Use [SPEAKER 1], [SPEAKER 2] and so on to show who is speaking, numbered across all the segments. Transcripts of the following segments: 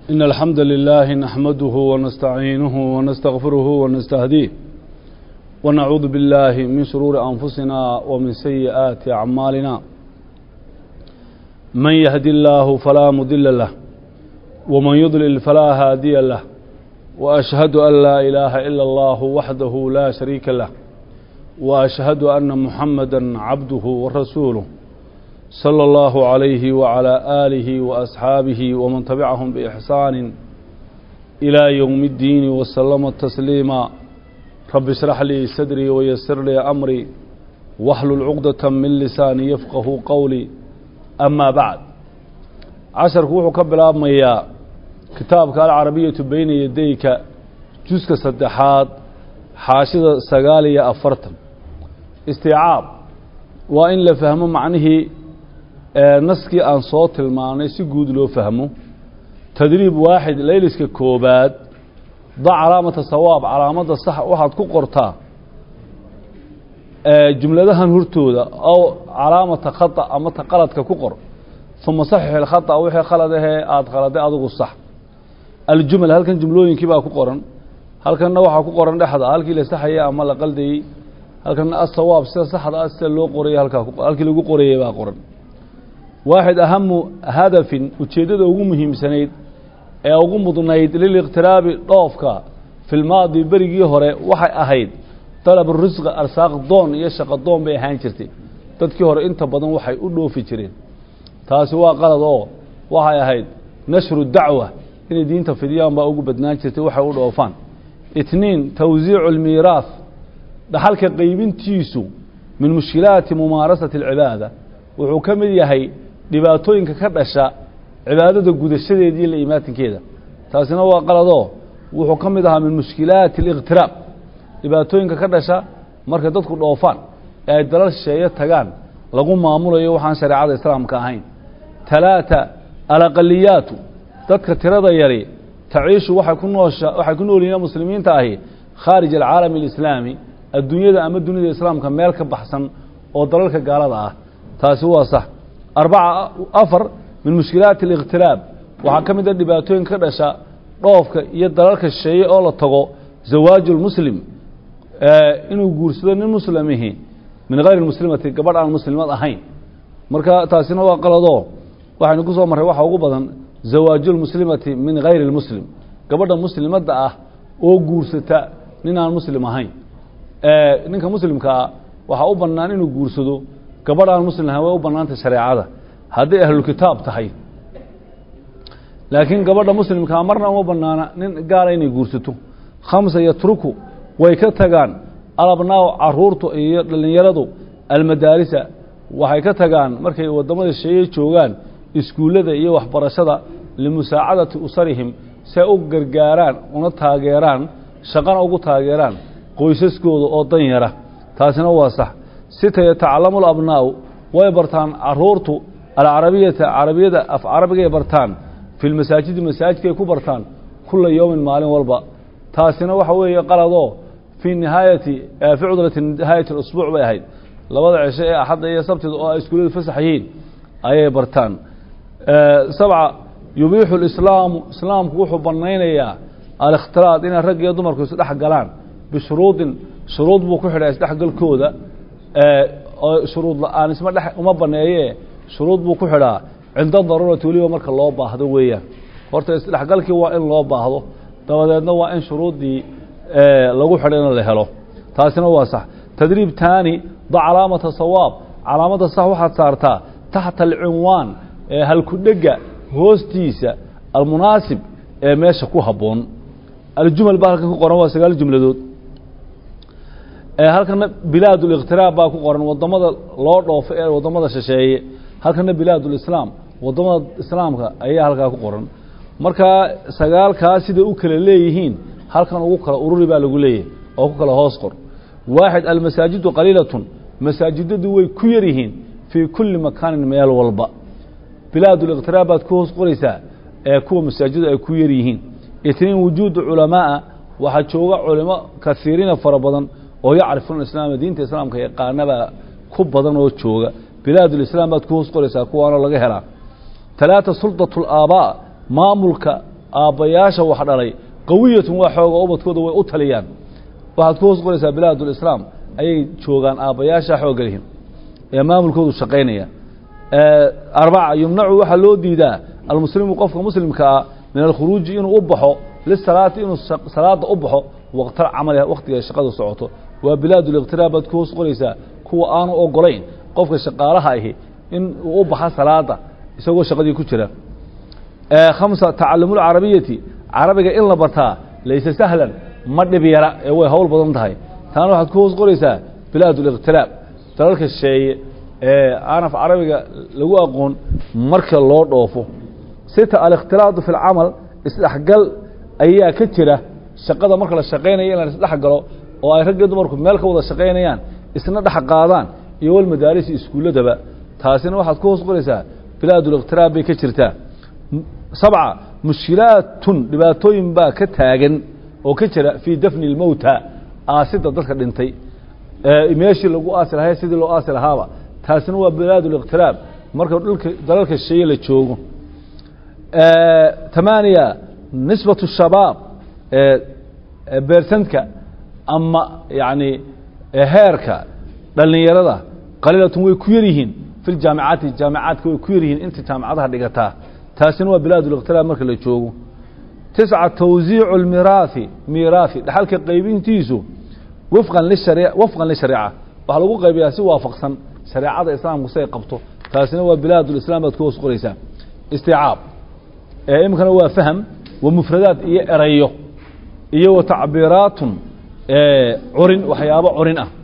[SPEAKER 1] إن الحمد لله نحمده ونستعينه ونستغفره ونستهديه ونعوذ بالله من شرور أنفسنا ومن سيئات أعمالنا من يهدي الله فلا مضل له ومن يضلل فلا هادي له وأشهد أن لا إله إلا الله وحده لا شريك له وأشهد أن محمدا عبده ورسوله صلى الله عليه وعلى آله وأصحابه ومن تبعهم بإحسان إلى يوم الدين وسلم تسليما رب اشرح لي صدري ويسر لي أمري واحلل عقدة من لساني يفقه قولي أما بعد casharku wuxuu ka bilaabmayaa kitaabka alcarabiyatu beyna yadayka juska saddexaad xaashida sagaal iyo afartan istiicaab waa in la fahmo macnihii naskii aan soo tilmaanay si guud loo fahmo tadriib waaxid layliska koobaad da calaamata sawaab calaamadda sax waxaad ku qortaa jumladahan hortooda ow calaamata khata ama ta qaladka ku qor uma saxix ilkhata wixii khalad ahee aada khaladay adigu sax aljumal halkan jumlooyinkii baa ku qoran halkanna waxaa ku qoran dhexda halkii la saxayay ama la qaldayey halkanna asawaab sida saxda ah sida loo qorayay halkaa halkii lagu qorayay baa qoran waaxid ahamu hadafin ujeeddada ugu muhiimsanayd ee ugu mudnayd liliqtiraabi dhoofka filmaadi berigii hore waxay ahayd dalab risqa arsaaq doon iyo shaqo doon bay ahaan jirtay dadkii hore inta badan waxay u dhoofi jireen taasi waa qalad oo waxay ahayd nashru dacwa inay diinta fidiyaan baa ugu badnaan jirtay waxay u dhoofaan itniin tawsiicu almiiraah dhaxalka qaybintiisu min mushkilaati mumaarasati alcibaada wuxuu ka mid yahay dhibaatooyinka ka dhasha cibaadada gudashadeeda iyo la imaatinkeeda taasina waa qaladoo wuxuu ka mid ahaa min mushkilaati aliqtiraab dhibaatooyinka ka dhasha markay dadku dhoofaan ee ay dalal shisheeye tagaan lagu maamulayo waxaan shareecada islaamka ahayn talaata alaqaliyaatu dadka tirada yari taciishu waxay ku noosha waxay ku nool yihiin muslimiinta ahi khaarij alcaalami alislaami adduunyada ama dunida islaamka meel ka baxsan oo dalalka gaalada ah taasi waa sax arbaca afar min mushkilaati aliqtiraab waxaa ka mid a dhibaatooyinka ka dhasha dhoofka iyo dalalka shisheeye oo la tago zawaaju lmuslim inuu guursado nin muslimihi min hayr muslimati gabadh aan muslimad ahayn marka taasina waa qaladoo waxaynu ku soo marray waxa ugu badan zawaajulmuslimati min hayri lmuslim gabadha muslimadda ah oo guursata nin aan muslim ahayn ninka muslimkaa waxaa u bannaan inuu guursado gabadh aan muslim ahayn way u bannaantay shareecada hadday ahlulkitaab tahay laakiin gabadha muslimkaa marna uma bannaana nin gaala inay guursato khamsa yatruku way ka tagaan alabnaaw caruurtu iyo dhallinyaradu almadaarisa waxay ka tagaan markay waddamada sheeye joogaan iskuullada iyo waxbarashada limusaacadati usarihim si ay u gargaaraan una taageeraan shaqana ugu taageeraan qoysaskooda oo dan yara taasina waa sax sita yatacalamu labnaa'u way bartaan caruurtu alcarabiyata carabiyada af carabigay bartaan fi lmasaajidi masaajidkay ku bartaan kula yowmin maalin walba taasina waxa weeye qaladoo fii nihaayati fi cudrati nihaayati اusbuuc bay ahayd labada cisho ee axadda iyo sabtida oo ay iskuulladu fasax yihiin ayay bartaan sabca yubiixu lislaamu islaamku wuxuu banaynayaa alikhtilaaط inay rag iyo dumarku isdhex galaan bishuruudin shuruud buu ku xidhaa isdhexgalkooda oo shuruud la-aan isma dhe uma baneeye shuruud buu ku xidhaa cinda daruurati weliba marka loo baahdo weeyaan horta isdhexgalkii waa in loo baahdo dabadeedna waa in shuruuddii lagu xidhay in la helo taasina waa sax tadriib taani da calaamata sawaab calaamadda sax waxaad saartaa taxta alcinwaan ee halkudhega hoostiisa almunaasib ee meesha ku habboon aljumal baa halkan ku qoran waa sagaal jumladood halkana bilaad اliqtiraab baa ku qoran wadamada loo dhoofo ee wadamada shisheeye halkana bilaad اlislaam wadamada islaamka ayaa halkaa ku qoran markaa sagaalkaa siday u kala leeyihiin halkan ugu kala ururi baa lagu leeyahay oo ku kala hoos qor waaxid almasaajidu qaliilatun masaajidadu way ku yar yihiin fii kulli makaanin meel walba bilaad اliqtiraab baad ku hoos qoraysaa ee kuwa masaajidu ay ku yar yihiin itniin wujuudu culamaaa waxaa jooga culimo kasiiriina fara badan oo yacrifuuna islaama diinta islaamka yaqaanabaa ku badan oo jooga bilaad ulislaam baad ku hoos qoraysaa kuwaanoo laga helaa talaata sulطaة اlaaabaa maamulka aabbayaasha wax dhalay qawiyatun waa xooga ubadkooda way u taliyaan waxaad ku hoos qoraysaa bilaadulislaam ayay joogaan aabbayaasha xoogga lihin ee maamulkoodu shaqaynaya arbaca yumnacu waxaa loo diidaa almuslimu qofka muslimka ah min alkhuruuji inuu u baxo lisalaati inuu salaada u baxo waqtal camaliha waktiga shaqadu socoto waa bilaaduliqtiraab baad ku hoos qoraysaa kuwa aanu ogolayn qofka shaqaalaha ahi in uu u baxa salaada isagoo shaqadii ku jira khamsa tacalumulcarabiyati carabiga in la bartaa laysa sahlan ma dhib yara ee way hawl badan tahay taana waxaad ku hoos qoraysaa bilaaduliqtiraab dalalka sheeye ee aanaf carabiga lagu aqoon marka loo dhoofo sita alikhtilaadu fi lcamal isdhexgal ayaa ka jira shaqada marka la shaqaynaya in la isdhex galo oo ay ragga dumarku meel ka wada shaqaynayaan isna dhex qaadaan iyo walmadaarisi iskuulladaba taasina waxaad ku hoos qoraysaa bilaaduliqtiraab bay ka jirtaa sabca mushkilaatun dhibaatooyin baa ka taagan oo ka jira fii dafni اlmowta aasida dadka dhintay meeshii lagu aasi lahay sidii loo aasi lahaaba taasina waa bilaaduliqtiraab marka dhulka dalalka sheeye la joogo tamaaniya nisbatu shabaab beersantka ama yani heerka dhalinyarada qaliilatun way ku yar yihiin fi ljaamicaati jaamicaadka way ku yar yihiin inta jaamicadaha dhigataa taasina waa bilaaduliqtiraab marka la joogo tisca tawsiicu lmiraahi miiraahi dhaxalka qaybintiisu wafqan lishari wafqan lishariica waxaa lagu qaybiyaa si waafaqsan shareecada islaamku si ay qabto taasina waa bilaadulislaam baad ku hoos qoraysaa isticaab iminkana waa fahm wa mufradaad iyo erayo iyo wa tacbiiraatun curin waxyaabo curin ah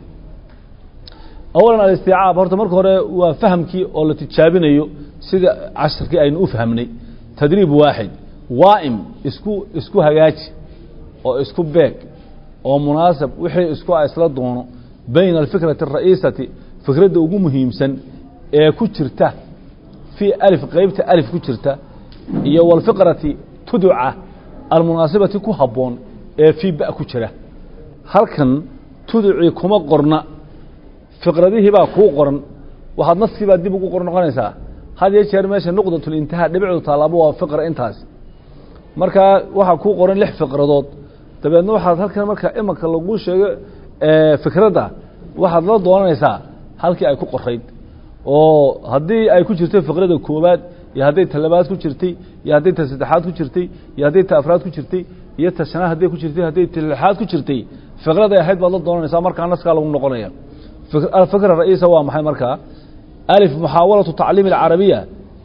[SPEAKER 1] awalan alisticaab horta marka hore waa fahamkii oo la tijaabinayo sida casharkii aynu u fahmnay tadriib waaxid waa'im isku isku hagaaji oo isku beeg oo munaasab wixii isku a isla doono bayna alfikrati ara'iisati fikradda ugu muhiimsan ee ku jirta fii alif qeybta alif ku jirta iyo walfiqrati tuduca almunaasibati ku habboon ee fii ba ku jira halkan tuducii kuma qorna fiqradihii baa kuu qoran waxaad naskii baa dib ugu qor noqonaysaa had iyo jeer meesha nuqdatlintihaa dhibicdu taalaabo waa fiqra intaas markaa waxaa kuu qoran lix fiqradood dabeedna waxaad halkan marka imanka lagu sheego fikradda waxaad la doonanaysaa halkii ay ku qorayd oo haddii ay ku jirtay fiqrada koowaad iyo hadday ta labaad ku jirtay iyo hadday ta saddexaad ku jirtay iyo hadday ta afraad ku jirtay iyo ta shanaad hadday ku jirtay hadday ta lixaad ku jirtay fiqraday ahayd baad la doonanaysaa markaa naskaa lagu noqonaya alfikra ra'iisa waa maxay markaa alif muxaawalatu tacliim alcarabiya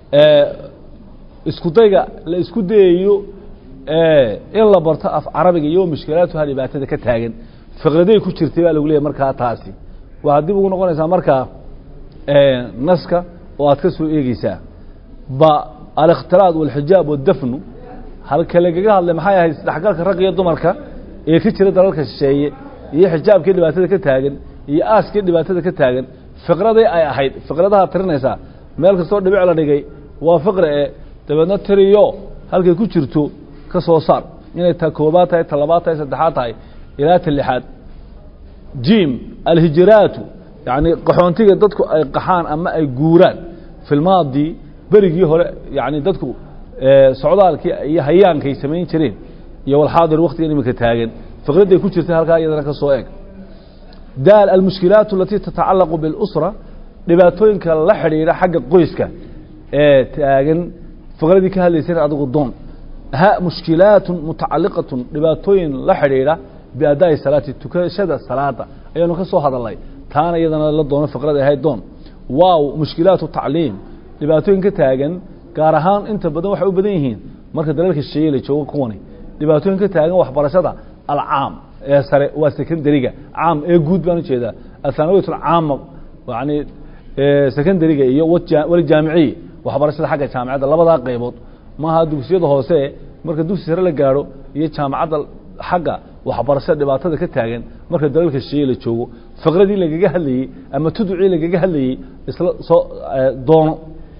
[SPEAKER 1] isku dayga la isku dayayo in la barto af carabiga iyo mushkilaatuha dhibaatada ka taagan fiqraday ku jirtay baa lagu leeyahy markaa taasi waxaad dib ugu noqonaysaa markaa naska oo aad ka soo eegeysaa ba alikhtilaad walxijaab waddafnu halka lagaga hadlay maxay ahayd isdhexgalka rag iyo dumarka ee ka jira dalalka shisheeye iyo xijaabkii dhibaatada ka taagan iyo aaskii dhibaatada ka taagan fiqradii ay ahayd fiqradaha tirinaysaa meel kastoo dhibic la dhigay waa fiqra ee dabeedna tiriyo halkay ku jirto ka soo saar inay ta koobaad tahay ta labaad tahay saddexaad tahay ilaa ta lixaad jim alhijiraatu yacni qaxoontiga dadku ay qaxaan ama ay guuraan filmaadii berigii hore yani dadku socdaalkii iyo hayaankay samayn jireen iyo walxaadir waktigan iminka taagan fiqradday ku jirtay halkaa iyadana ka soo eg daal almushkilaat alatii tatacalaqu biاlusra dhibaatooyinka la xidhiidha xagga qoyska ee taagan fiqradii ka hadlaysana adigu doon ha mushkilaatun mutacaliqatun dhibaatooyin la xidhiidha biadaa'i salaati tukashada salaada ayaanu ka soo hadalnay taana iyadana la doono fiqrada ahayd doon waaw mushkilaatu tacliim dhibaatooyin ka taagan gaar ahaan inta badan waxay u badan yihiin marka dalalka shisheeye la joogo kuwani dhibaatooyin ka taagan waxbarashada alcaam ee sare waa secondariga caam ee guud baan ujeedaa athanawiyat alcaama yani secondariga iyo waljaamiciy waxbarashada xagga jaamicadda labadaa qaybood maaha dugsiyada hoose marka dugsi sare la gaadho iyo jaamacadda xagga waxbarashada dhibaatada ka taagan marka dalalka shisheeye la joogo fiqradii lagaga hadlayey ama tuducii lagaga hadlayey isla soo doono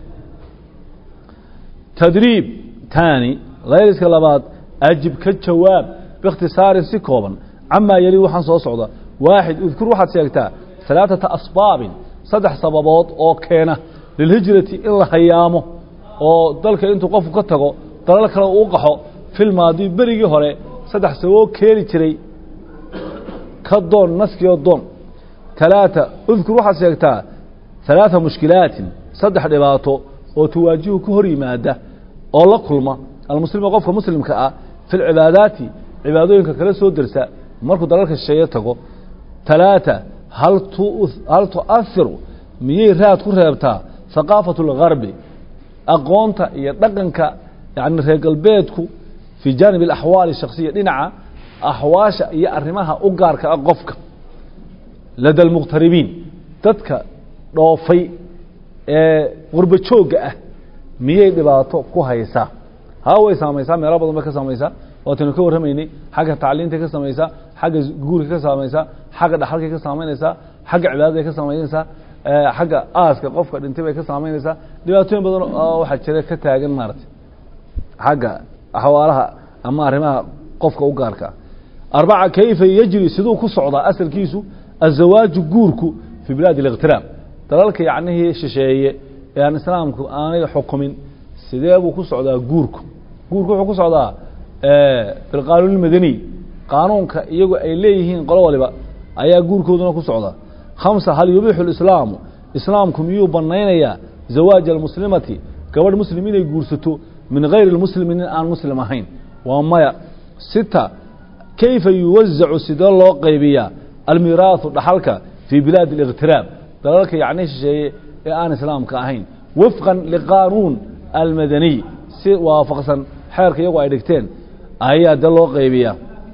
[SPEAKER 1] tadriib taani layliska labaad ajib ka jawaab biikhtisaarin si kooban camaa yeli waxaan soo socda waaxid udkur waxaad sheegtaa alaaثata asbaabin saddex sababood oo keena lilhijrati in la hayaamo oo dalka intuu qofku ka tago dalal kale uu qaxo filmaadi berigii hore saddex sababoo keeni jiray ka doon naskiyo doon talaata udkur waxaad sheegtaa halaata mushkilaatin saddex dhibaato oo tuwaajihu ka hor yimaada oo la kulma almuslima qofka muslimka ah fi lcibaadaati cibaadooyinka kala soo dersa markuu dalalka shisheeye tago talaata hal hal tu'ahiru miyay raad ku reebtaa haqaafatu اlgarbi aqoonta iyo dhaqanka yani reer galbeedku fii jaanib alaxwaali shaksiya dhinaca axwaasha iyo arrimaha u gaarka ah qofka lada almuqhtaribiin dadka dhoofay ee qurbo joogga ah miyay dhibaato ku haysaa haa way saamaysaa meelo badan bay ka saamaysaa waataynu ka warramaynay xagga tacliintay ka samaysaa xagga guurka ka saamaysaa xagga dhaxalkay ka saamaynaysaa xagga cibaadaday ka saamaynaysaa xagga aaska qofka dhintay bay ka saamaynaysaa dhibaatooyin badan oo waxaa jira ka taagan maaragtay xagga axwaalaha ama arrimaha qofka u gaarka ah arbaca kayfa yejri siduu ku socdaa asalkiisu azawaaju guurku fii bilaadi اliqtiraab dalalka yacnihii shisheeye ee aan islaamku aanay xukumin sidee buu ku socdaa guurku guurku wuxuu ku socdaa bilqaanuun اlmadaniy qaanuunka iyagu ay leeyihiin qolo waliba ayaa guurkooduna ku socdaa khamsa hal yubiixu lislaamu islaamku miyuu banaynayaa zawaaja almuslimati gabadh muslim inay guursato min gayri lmuslimi nin aan muslim ahayn waa maya sita kayfa yuwazacu sidee loo qaybiyaa almiraahu dhaxalka fii bilaadi اliqtiraab dalalka yacni shisheeye ee aan islaamka ahayn wifqan liqaanuun almadaniy si waafaqsan xeerka iyagu ay dhigteen ayaa dee loo qaybiyaa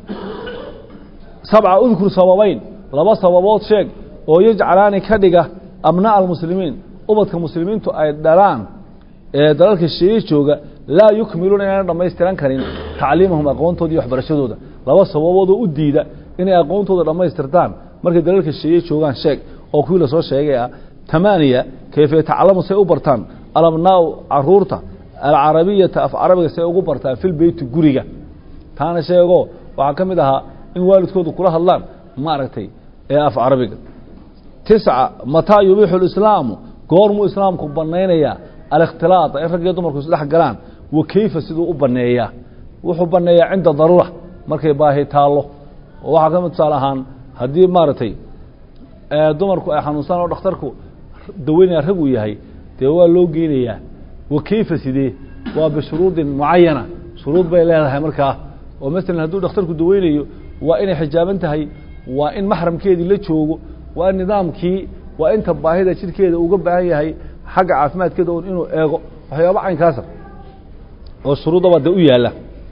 [SPEAKER 1] sabca udkur sababayn laba sababood sheeg oo yajcalaani ka dhiga abnaa almuslimiin ubadka muslimiintu ay dhalaan ee dalalka shisheeye jooga laa yukmiluuna inayna dhammaystiran karin tacliimahum aqoontooda iyo waxbarashadooda laba sababoodoo u diida inay aqoontooda dhammaystirtaan markay dalalka shisheeye joogaan sheeg oo kuwii lasoo sheegay ah tamaaniya kayfa yatacalamu say u bartaan alabnaau caruurta alcarabiyata af carabiga say ugu bartaan fil beyti guriga taana sheego waxaa ka mid ahaa in waalidkoodu kula hadlaan maaragtay ee af carabiga tisca mataa yubiixu lislaamu goormuu islaamku banaynayaa alikhtilaata in rag iyo dumarku isdhex galaan wa keyfa siduu u baneeyaa wuxuu baneeyaa cinda daruura markay baahi taallo oo waxaa ka mid tusaale ahaan haddii maaragtay dumarku ay xanuunstaan oo dhakhtarku daweynaya rag uu yahay dee waa loo geynayaa wa keyfa sidee waa bishuruudin mucayana shuruud bay leedahay markaa oo masalan hadduu dhakhtarku daweynayo waa inay xijaaban tahay waa in maxramkeedii la joogo waa in nidaamkii waa inta baahida jidhkeeda uga baahan yahay xagga caafimaadkeeda un inuu eego waxyaaba caynkaasa oo shuruudaba dee u yaalla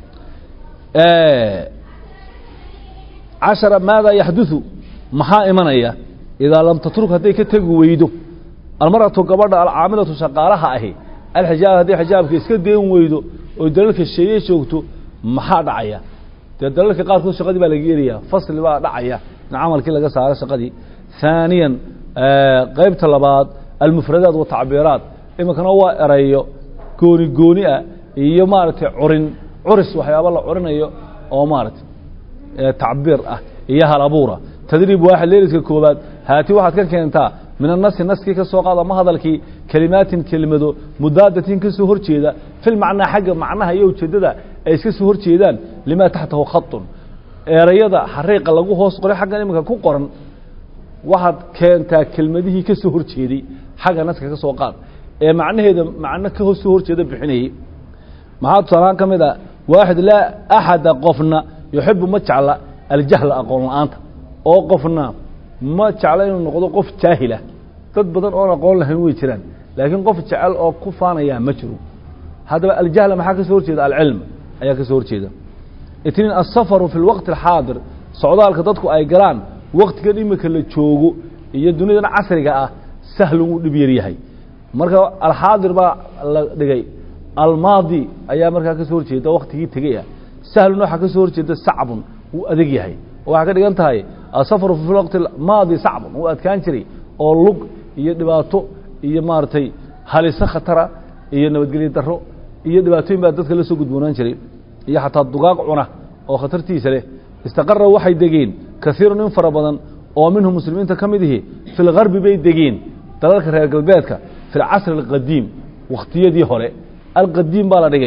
[SPEAKER 1] cashara maada yaxduثu maxaa imanaya idaa lam tatruk hadday ka tegi weydo almaratu gabadha alcaamilatu shaqaalaha ahi alxijaab hadday xijaabka iska deen weydo oo dalalka sheeye joogto maxaa dhacaya dee dalalka qaarkood shaqadii baa laga yeraya fasli baa dhacaya in camalkii laga saaro shaqadii ثaaniya qeybta labaad almufradaat watacbiiraat iminkana waa erayo gooni gooni ah iyo maaragtay curin curis waxyaaba la curinayo oo maaragtay tacbiir ah iyo hal abuura tadriib waaxid leeliska koobaad haati waxaad ka keentaa min anasi naskii ka soo qaad ama hadalkii kelimaatin kelimado mudaadatin ka soo horjeeda fil macnaa xagga macnaha iyo ujeeddada ay iska soo horjeedaan limaa taxtahu khatun erayada xariiqa lagu hoos qoray xaggan iminka ku qoran waxaad keentaa kelmadihii ka soo horjeeday xagga naska ka soo qaad ee macnaheeda macno ka soo horjeeda bixinayey maxaa tusaalahaan ka mid a waaxid laa axada qofna yuxibu ma jecla aljahla aqoon la-aanta oo qofna ma jecla inuu noqdo qof jaahila dad badan oon aqoon lahayn way jiraan laakiin qof jecel oo ku faanayaa ma jiro haddaba aljahla maxaa ka soo horjeeda alcilm ayaa ka soo horjeeda itniin aلsafaru fi اlwaqti اlxaadir socdaalka dadku ay galaan waktigan imika la joogo iyo duniyadan casriga ah sahlun uu dhib yar yahay marka alxaadir baa la dhigay almaadi ayaa markaa ka soo horjeeda waktigii tegey ah sahlun waxaa ka soo horjeeda sacbun wuu adeg yahay waxaa ka dhigan tahay asafaru fi waqti maadi sacbun wuu adkaan jiray oo lug iyo dhibaato iyo maaragtay haliso khatara iyo nabadgelyo daro iyo dhibaatooyin baa dadka la soo gudboonaan jiray iyo xataa dugaag cuna oo khatartiisa leh istaqara waxay degeen kaiirun in fara badan oo minhum muslimiinta ka mid ihi fi lgarbi bay degeen dalalka reer galbeedka fi lcasri alqadiim wakhtiyadii hore alqadiim baa la dhigay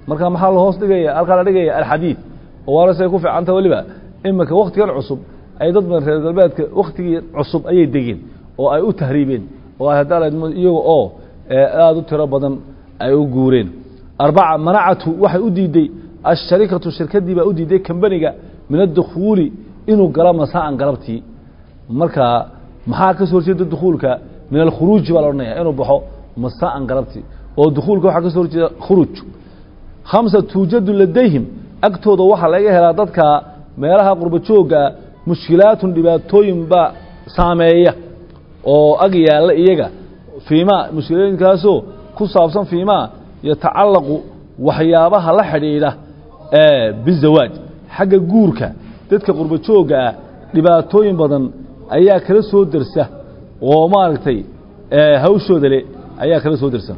[SPEAKER 1] marka maxaa la hoos dhigaya halkaa la dhigaya alxadiid oo waarasay ku fiicanta weliba iminka waktigan cusub ay dad badan reer galbeedka waktigii cusub ayay degeen oo ay u tahriibeen oo ay haddaa iyaga oo aada u tiro badan ay u guureen arbaca manacatu waxay u diiday asharikatu shirkadii baa u diiday kambaniga min adukhuuli inuu galo masaan galabtii marka maxaa ka soo horjeeda dukuulka min alkhuruuji baa la odhanaya inuu baxo masaan galabtii oo dukuulka waxaa ka soo horjeeda khuruuj khamsa tuujadu ladayhim agtooda waxaa laga helaa dadka meelaha qurba jooggaa mushkilaatun dhibaatooyin baa saameeya oo ag yaalla iyaga fiimaa mushkilooyinkaasoo ku saabsan fiimaa yatacallaqu waxyaabaha la xidhiidha bizawaaj xagga guurka dadka qurba joogga ah dhibaatooyin badan ayaa kala soo dersa oo maaragtay hawshooda le ayaa kala soo dersa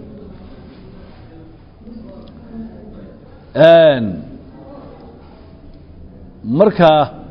[SPEAKER 1] marka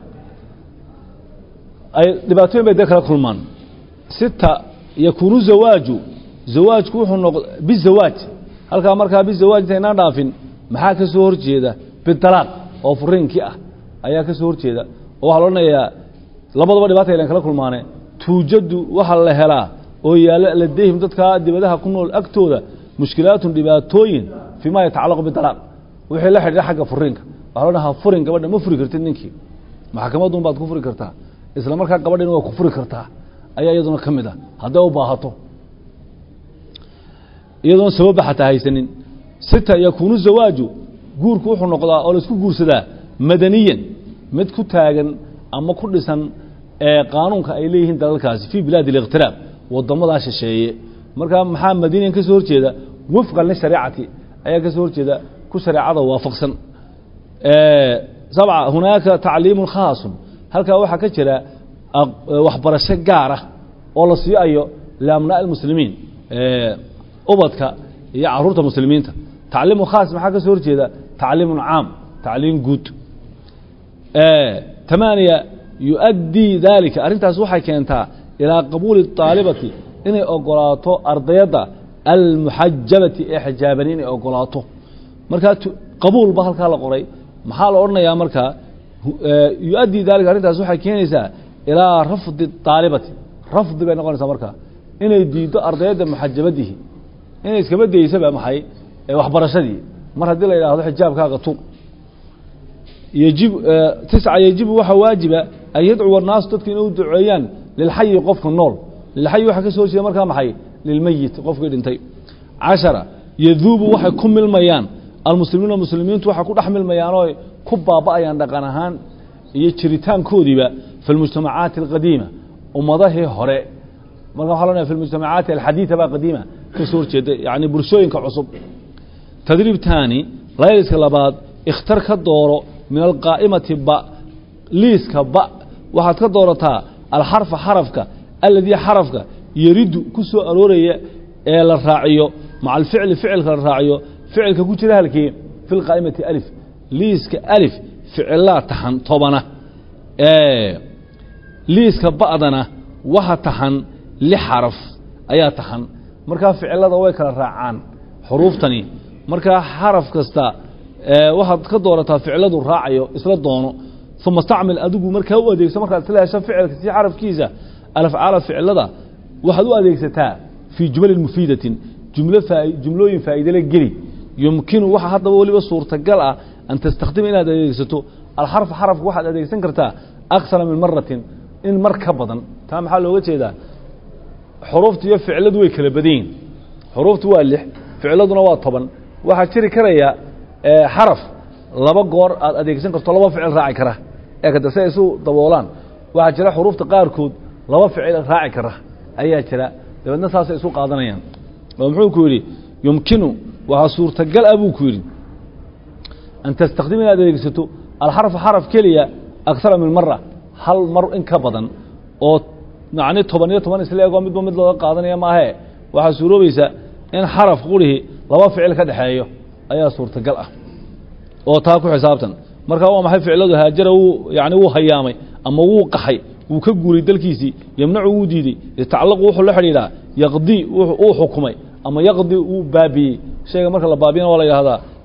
[SPEAKER 1] ay dhibaatooyin bay dee kala kulmaan sita yakuunu zawaaju zawaajku wuxuu noq bizawaaj halkaa markaa bizawaaj intaynaan dhaafin maxaa ka soo horjeeda bidalaaq oo furiinkii ah ayaa ka soo horjeeda oo waxaa la odhanayaa labadaba dhibaata aylan kala kulmaane tuujadu waxaa la helaa oo yaalla ladayhim dadkaa dibadaha ku nool agtooda mushkilaatun dhibaatooyin fii ma yatacallaqu bidalaaq wixii la xidhiidha xagga furiinka waxaa la odhanahaa furin gabadha ma furi kartid ninkii maxkamadun baad ku furi kartaa isla markaa gabadhina waa ku furi kartaa ayaa iyaduna ka mid ah hadday u baahato iyadoon sababba xataa haysanin sita yakuunu zawaaju guurku wuxuu noqdaa oo laisku guursadaa madaniyan mid ku taagan ama ku dhisan qaanuunka ay leeyihiin dalalkaasi fii bilaadi اliqtiraab wadamadaa shisheeye markaa maxaa madiniyan ka soo horjeeda wafqan lishareecati ayaa ka soo horjeeda ku shareecada waafaqsan sabca hunaaka tacliimun khaasun halkaa waxaa ka jira waxbarasho gaara oo la siiayo liabnaa اlmuslimiin ubadka iyo caruurta muslimiinta tacliimu khaas maxaa ka soo horjeeda tacliimun caam tacliim guud tamaaniya yuؤaddii dalika arrintaas waxay keentaa ilaa qabuuli الطaalibati inay ogolaato ardayadda almuxajabati ee xijaaban inay ogolaato markaa qabuul ba halkaa la qoray maxaa la odhanayaa markaa yuؤaddii dalika arrintaas waxay keenaysaa ilaa rafdi الطaalibati rafdi bay noqonaysaa markaa inay diiddo ardayadda muxajabadihi inay iskaba daysaba maxay waxbarashadii mar haddii la yidhaahdo xijaabkaaga tur yjib tisca yajibu waxaa waajiba an yadcuwa الnaasu dadka inay u duceeyaan lilxayi qofka nool lilxayi waxaa ka soo horjeeda markaa maxay lilmeyit qofkii dhintay cashara yaduubu waxay ku milmayaan almuslimiina muslimiintu waxay ku dhex milmayaan oo ku baaba'ayaan dhaqan ahaan iyo jiritaankoodiiba fi اlmujtamacaati اlqadiima ummadahii hore marka waxa lonaya fi mujtamacaati alxadiida baa qadiima ka soo horjeeda yani bulshooyinka cusub tadriib taani layliska labaad ikhtar ka dooro min alqaa'imati ba liiska ba waxaad ka doorataa alxarfa xarafka aladii xarafka yaridu ku soo arooraya ee la raaciyo maca alficli ficilka la raaciyo ficilka ku jira halkii fi lqaa'imati alif liiska alif ficilaa taxan tobana liiska ba'dana waxa taxan lix xaraf ayaa taxan markaa ficilada way kala raacaan xuruuftani markaa xaraf kasta waxaad ka doorataa ficiladu raacayo isla doono uma stacmil adigu markaa u adeegso markaad isla hesho ficilka si xarafkiisa alafcaala ficilada waxaad u adeegsataa fii jumalin mufiidatin jumlo jumlooyin faa'iidele geli yumkinu waxa haddaba weliba suurtagal ah an tastakhdima inaad adeegsato alxarfa xarafka waxaad adeegsan kartaa aksara min maratin in mar ka badan taa maxaa looga jeedaa xuruufta iyo ficiladu way kala badan yihin xuruuftu waa lix ficiladuna waa toban waxaa jiri karaya xaraf laba goor aad adeegsan karto laba ficil raaci kara ee kada si ay isu daboolaan waxaa jira xuruufta qaarkood laba ficil raaci kara ayaa jira dabeedna saasay isu qaadanayaan oo muxuu ku yidhi yumkinu waxaa suurtagal ah buu ku yidhi an tastakdim inaad adeegsato alxarfa xaraf keliya akara min mara hal mar in ka badan oo macni toban iyo toban isla egoo midba mid looga qaadanaya maahe waxaa suuroobaysa in xaraf qurihii laba ficil ka dhexeeyo ayaa suurtagal ah oo taa ku xisaabtan markaa waa maxay ficiladu haajara wuu yani wuu hayaamay ama wuu qaxay wuu ka guuray dalkiisii yemnacu wuu diidey yatacallaqu wuxuu la xidhiidhaa yaqdii uu xukumay ama yaqdi wuu baabiyey shayga marka la baabiyana waa la yidhahdaa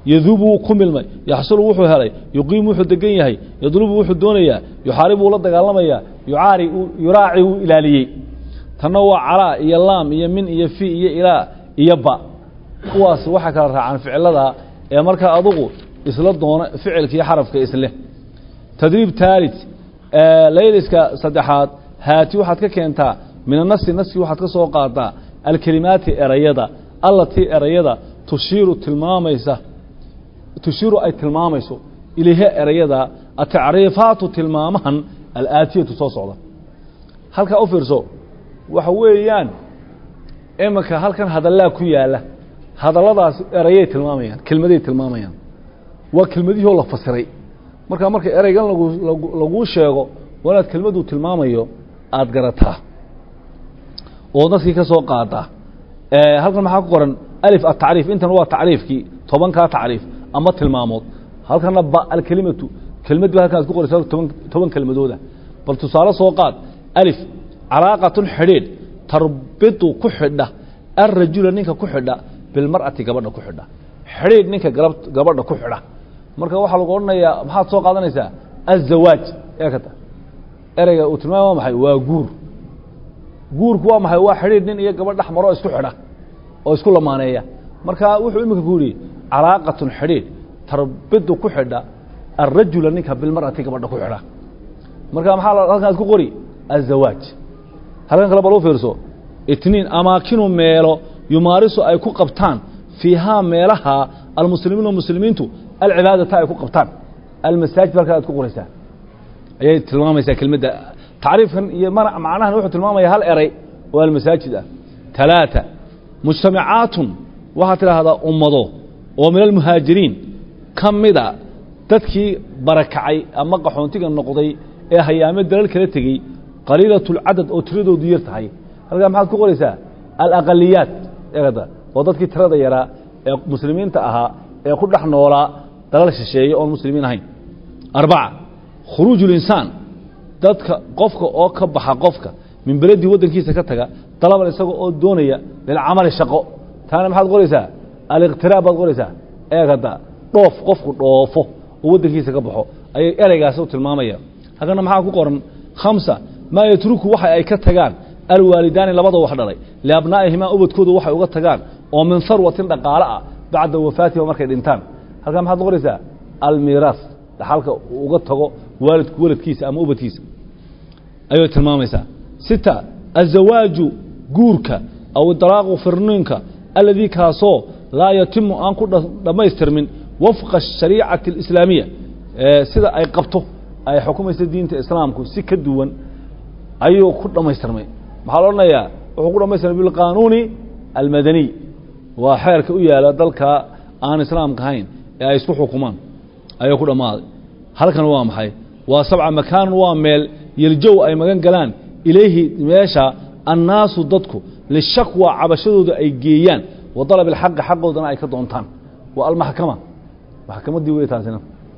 [SPEAKER 1] yaduubu wuu ku milmay yaxsulu wuxuu helay yuqiimu wuxuu degan yahay yadlubu wuxuu doonayaa yuxaaribu wuu la dagaalamayaa yucaari yuraaci wuu ilaaliyey tanna waa calaa iyo laam iyo min iyo fi iyo ilaa iyo ba kuwaas waxay kala raacaan ficilada ee markaa adugu isla doona ficilka iyo xarafka isleh tadriib taalit layliska saddexaad haati waxaad ka keentaa min anasi naski waxaad ka soo qaadaa alkelimaati erayada allatii erayada tushiiru tilmaamaysa tushiiru ay tilmaamayso ilayha erayada atacriifaatu tilmaamahan alaatiyatu soo socda halkaa u fiirso waxa weeyaan iminka halkan hadallaa ku yaala hadalladaas erayay tilmaamayaan kelmaday tilmaamayaan waa kelmadihii oo la fasiray markaa marka ereygan lagu laguu sheego waa inaad kelmaduu tilmaamayo aada garataa oo dadkii ka soo qaadaa halkan maxaa ku qoran alif atacriif intan waa tacriifkii tobankaa tacriif ama tilmaamood halkana ba alkelimatu kelmad ba halkan ad ku qoraysa toban toban kelmadooda bal tusaale soo qaad alif calaaqatun xidhiidh tarbitu ku xidha alrajula ninka ku xidha bilmar'ati gabadha ku xidha xidhiidh ninka gab gabadha ku xidha marka waxaa lagu odhanayaa maxaad soo qaadanaysaa azawaaj ee kata ereyga uu tilmaamay waa maxay waa guur guurku waa maxay waa xidhiidh nin iyo gabadh dhex maro isku xidha oo isku lamaaneeya marka wuxuu iminka ku yidhi calaaqatun xidhiidh tarbidu ku xidha alrajula ninka bilmar'ati gabadha ku xidha marka maxaa halkan ad ku qori azawaaj halkan kale bal u fiirso itniin amaakinu meelo yumaarisu ay ku qabtaan fiihaa meelaha almuslimiina muslimiintu alcibaadata ay ku qabtaan almasaajid halkaa ad ku qoraysaa ayay tilmaamaysaa kelmadda tacriifkan iyo macnahan wuxuu tilmaamaya hal eray oo almasaajid ah talaata mujtamacaatun waxaad tidhaahdaa ummado oo min almuhaajiriin ka mida dadkii barakacay ama qaxoontiga noqday ee hayaame dalal kala tegey qaliilat اlcadad oo tiradoodu yar tahay halkaa maxaad ku qoraysaa alaqaliyaat eegada oo dadkii tirada yaraa ee muslimiinta ahaa ee ku dhex noolaa dalal shisheeye oon muslimiin ahayn arbaca khuruuj اlinsaan dadka qofka oo ka baxa qofka min beledii waddankiisa ka taga dalaban isaga oo doonaya lilcamali shaqo taana maxaad qoraysaa aliqtiraab baad qoraysaa eegada dhoof qofku dhoofo oo waddankiisa ka baxo ayay ereygaasi u tilmaamaya halkana maxaa ku qoran khamsa maa yatruku waxa ay ka tagaan alwaalidaani labada wax dhalay liabnaa'ihimaa ubadkooda waxay uga tagaan oo min harwatin dhaqaale ah bacda wafaatihima markay dhintaan halkaa maxaad qoraysaa almiiraas dhaxalka uga tago waalidku waladkiisa ama ubadkiisa ayay tilmaamaysaa sita azawaaju guurka aw dalaaqu firniinka aladii kaasoo laa yatimu aan ku dhammaystirmin wafqa ashariicati alislaamiya sida ay qabto ay xukumaysa diinta islaamku si ka duwan ayuu ku dhammaystirmay maxaa la odhanayaa wuxuu ku dhamaystirmay bilqaanuuni almadaniy waa xeerka u yaala dalka aan islaamka ahayn ee ay isku xukumaan ayuu ku dhammaaday halkan waa maxay waa sabca makaanun waa meel yeljow ay magan galaan ilayhi meesha annaasu dadku lishakwa cabashadooda ay geeyaan wa dalab ilxaqi xaqoodana ay ka doontaan waa almaxkama maxkamaddii wey taasina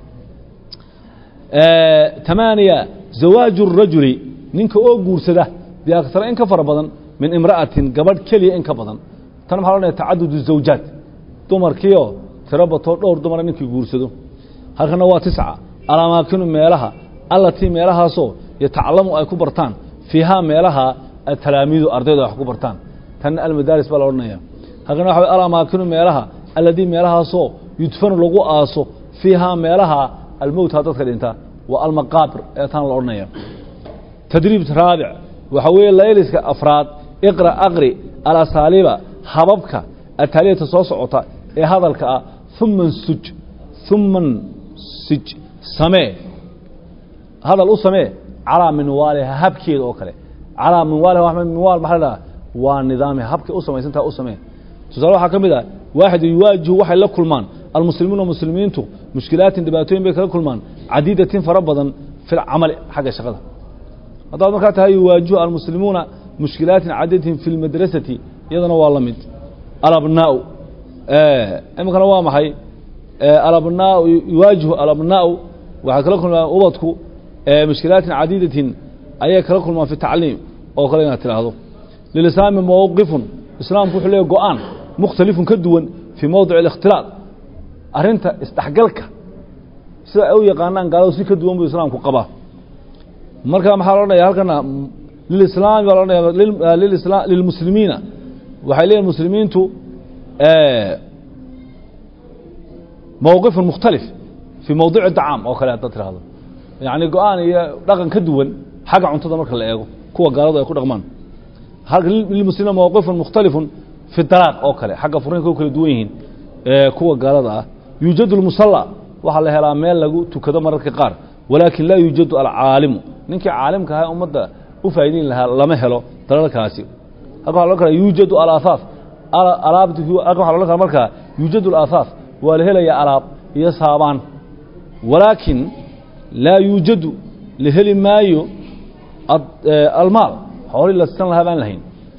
[SPEAKER 1] tamaaniya zawaaju الrajuli ninka oo guursada biaktara in ka fara badan min imra'atin gabadh keliya in ka badan tan maxaa loodhanaya tacadud الزawjaat dumarkiioo tiro batoo dhowr dumara ninkii guursado halkana waa tisca alamaakinu meelaha allatii meelahaasoo yatacalamu ay ku bartaan fiihaa meelaha atalaamiidu ardaydu ay wax ku bartaan tanna almadaaris baa la odhanaya halkana waxa alamaakinu meelaha alladii meelahaasoo yudfanu lagu aaso fiihaa meelaha almowta dadka dhinta waa almaqaabir ee tan la odhanaya tadriib raabic waxaa weeye layliska afraad iqra aqri alasaaliiba hababka ataaliyata soo socota ee hadalka ah uma nsuj uma nsij samee hadal u samee calaa minwaaliha habkeeda oo kale calaa minwaaliha minwaal maxaa la dhaha waa nidaamha habkay u samaysantaha u samee tusaale waxaa ka mid ah waaxid yuwaajihu waxay la kulmaan almuslimuuna muslimiintu mushkilaatin dhibaatooyin bay kala kulmaan cadiidatin fara badan fi lcamali xagga shaqada haddaad markaa tahay yuwaajihu almuslimuuna mushkilaatin cadiidatin fi lmadrasati iyadana waa la mid alabnaau iminkana waa maxay alabnaau yuwaajihu alabnaau waxay kala kulmaan ubadku mushkilaatin cadiidatin ayay kala kulmaan fi tacliim oo kale inaad tidhaahdo lilislaami mowqifun islaamku wuxuu leeya go-aan mukhtalifun ka duwan fii mowdic اlikhtilaaط arrinta isdhexgalka sida ay u yaqaanaan gaaladu si ka duwan buu islaamku qabaa marka maxaa lo odhanaya halkana lilislaami baa lo odhanaya lilisla lilmuslimiina waxay leeyihin muslimiintu mowqifun mukhtalif fii mowdici dacaam oo kale haddaad tirahdo yacni go-aan iyo dhaqan ka duwan xagga cuntada marka la eego kuwa gaaladu ay ku dhaqmaan halka lilmuslimiina mowqifun mukhtalifun fi dalaaq oo kale xagga furiinka u kala duwan yihiin kuwa gaalada ah yuujadu lmusalla waxaa la helaa meel lagu tukado mararka qaar walaakin laa yuujadu alcaalimu ninkii caalimka ahaa ummadda u faa'idayn lahaa lama helo dalalkaasi halka waxa lo kala yuujadu alaahaaf alaabti halka waxa lo kala markaa yuujadu alaahaaf waa la helayaa alaab iyo saabaan walaakin laa yuujadu la heli maayo almaal xoolii la sisan lahaa baan lahayn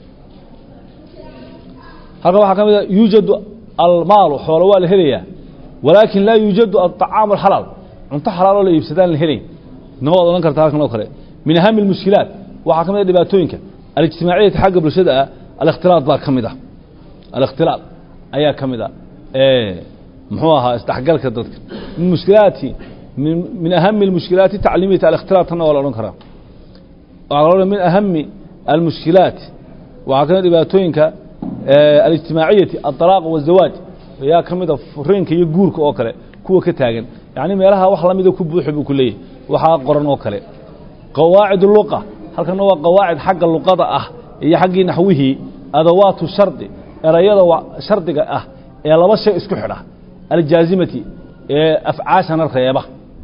[SPEAKER 1] halkan waxaa ka mid a yuujadu almaalu xoolo waa la helayaa walaakin laa yuujadu aلطacaamu alxalaal cunto xalaaloo la iibsadaan la helayn nima waad odhan karta halkan oo kale min ahami اlmushkilaat waxaa ka mid a dhibaatooyinka alijtimaaciyati xagga bulshada ah alikhtilaad baa ka mid ah alikhtilaad ayaa ka mid a muxuu ahaa isdhexgalka dadka min mushkilaati min ahami اlmushkilaati tacliimiyati alikhtilaad tanna waa la odhan karaa waxaa la min ahami almushkilaat waxaa ka mid dhibaatooyinka alijtimaaciyati aلطalaaq waالzawaaj ayaa ka mid a furiinka iyo guurka oo kale kuwa ka taagan yacni meelaha wax lamida ku buuxi buu ku leeyahy waxaa qoran oo kale qawaacid luqa halkana waa qawaacid xagga luqada ah iyo xaggii naxwihii adawaatu shardi erayada shardiga ah ee laba shay isku xidha aljaazimati ee afcaashana reeba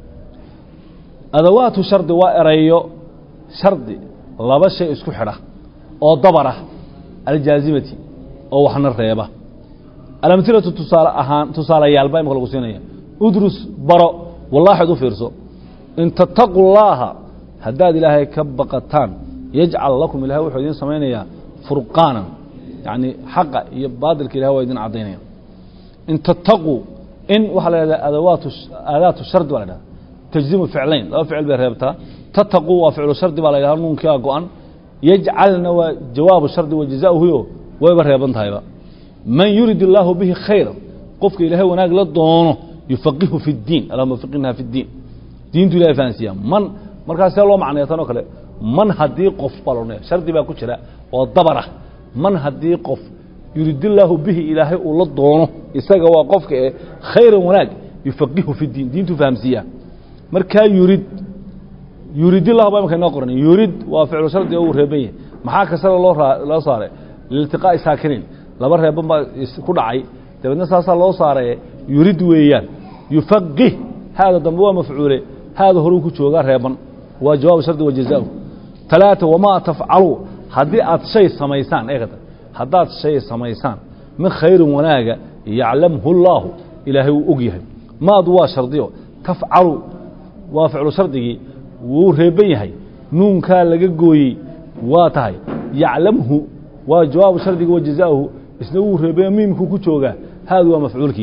[SPEAKER 1] adawaatu shardi waa erayo shardi laba shay isku xidha oo dabarah aljaazimati oo waxna reeba alamhilatu tusaale ahaan tusaalayaal baa imaka lagu siinaya udrus baro wallaaxid u fiirso in tattaquu llaaha haddaad ilaahay ka baqataan yajcal lakum ilahay wuxuu idiin samaynayaa furqaanan yacni xaqa iyo baadilka ilahay waa idin caddaynaya in tattaquu in waxaa la yhahdaa adawaatu aadaatu shardi baa la dhahda tajzimu ficlayn laba ficil bay reebtaa tattaquu waa ficlu shardi baa la yidhahda nuunkiaa go-an yajcalna waa jawaabu shardi wa jazaauhuyo wayba reeban tahayba man yurid illaahu bihi khayra qofka ilaahay wanaag la doono yufaqihu fi اdiin allahuma faqihnaa fi اdiin diintu ilahay fahansiiya man markaas see loo macnaya tan oo kale man haddii qof baa la odhanaya shardi baa ku jira oo dabarah man haddii qof yuridillaahu bihi ilaahay uu la doono isaga waa qofka ee khayran wanaag yufaqihu fi اdiin diintu fahamsiiya markaa yurid yuridillahu baa imaka inoo qoran yurid waa ficlu shardi oo uu reeban yahay maxaa kasara loo loo saaray liiltiqaa'i saakiniin laba reeban baa ku dhacay dabeedna saasaa loo saaree yurid weeyaan yufaqih haada dambe waa mafcuule haada horuu ku joogaa reeban waa jawaabu shardi wa jazaau talaata wamaa tafcalu haddii aad shay samaysaan eegata haddaad shay samaysaan min khayrin wanaaga yaclamhu llaahu ilaahay wuu og yahay maadu waa shardiyo tafcalu waa ficlu shardigii wuu reeban yahay nuunkaa laga gooyey waa tahay yaclamhu waa jawaabu shardiga wa jazaauhu isna wuu reebaya miimkuu ku joogaa haadu waa mafcuulkii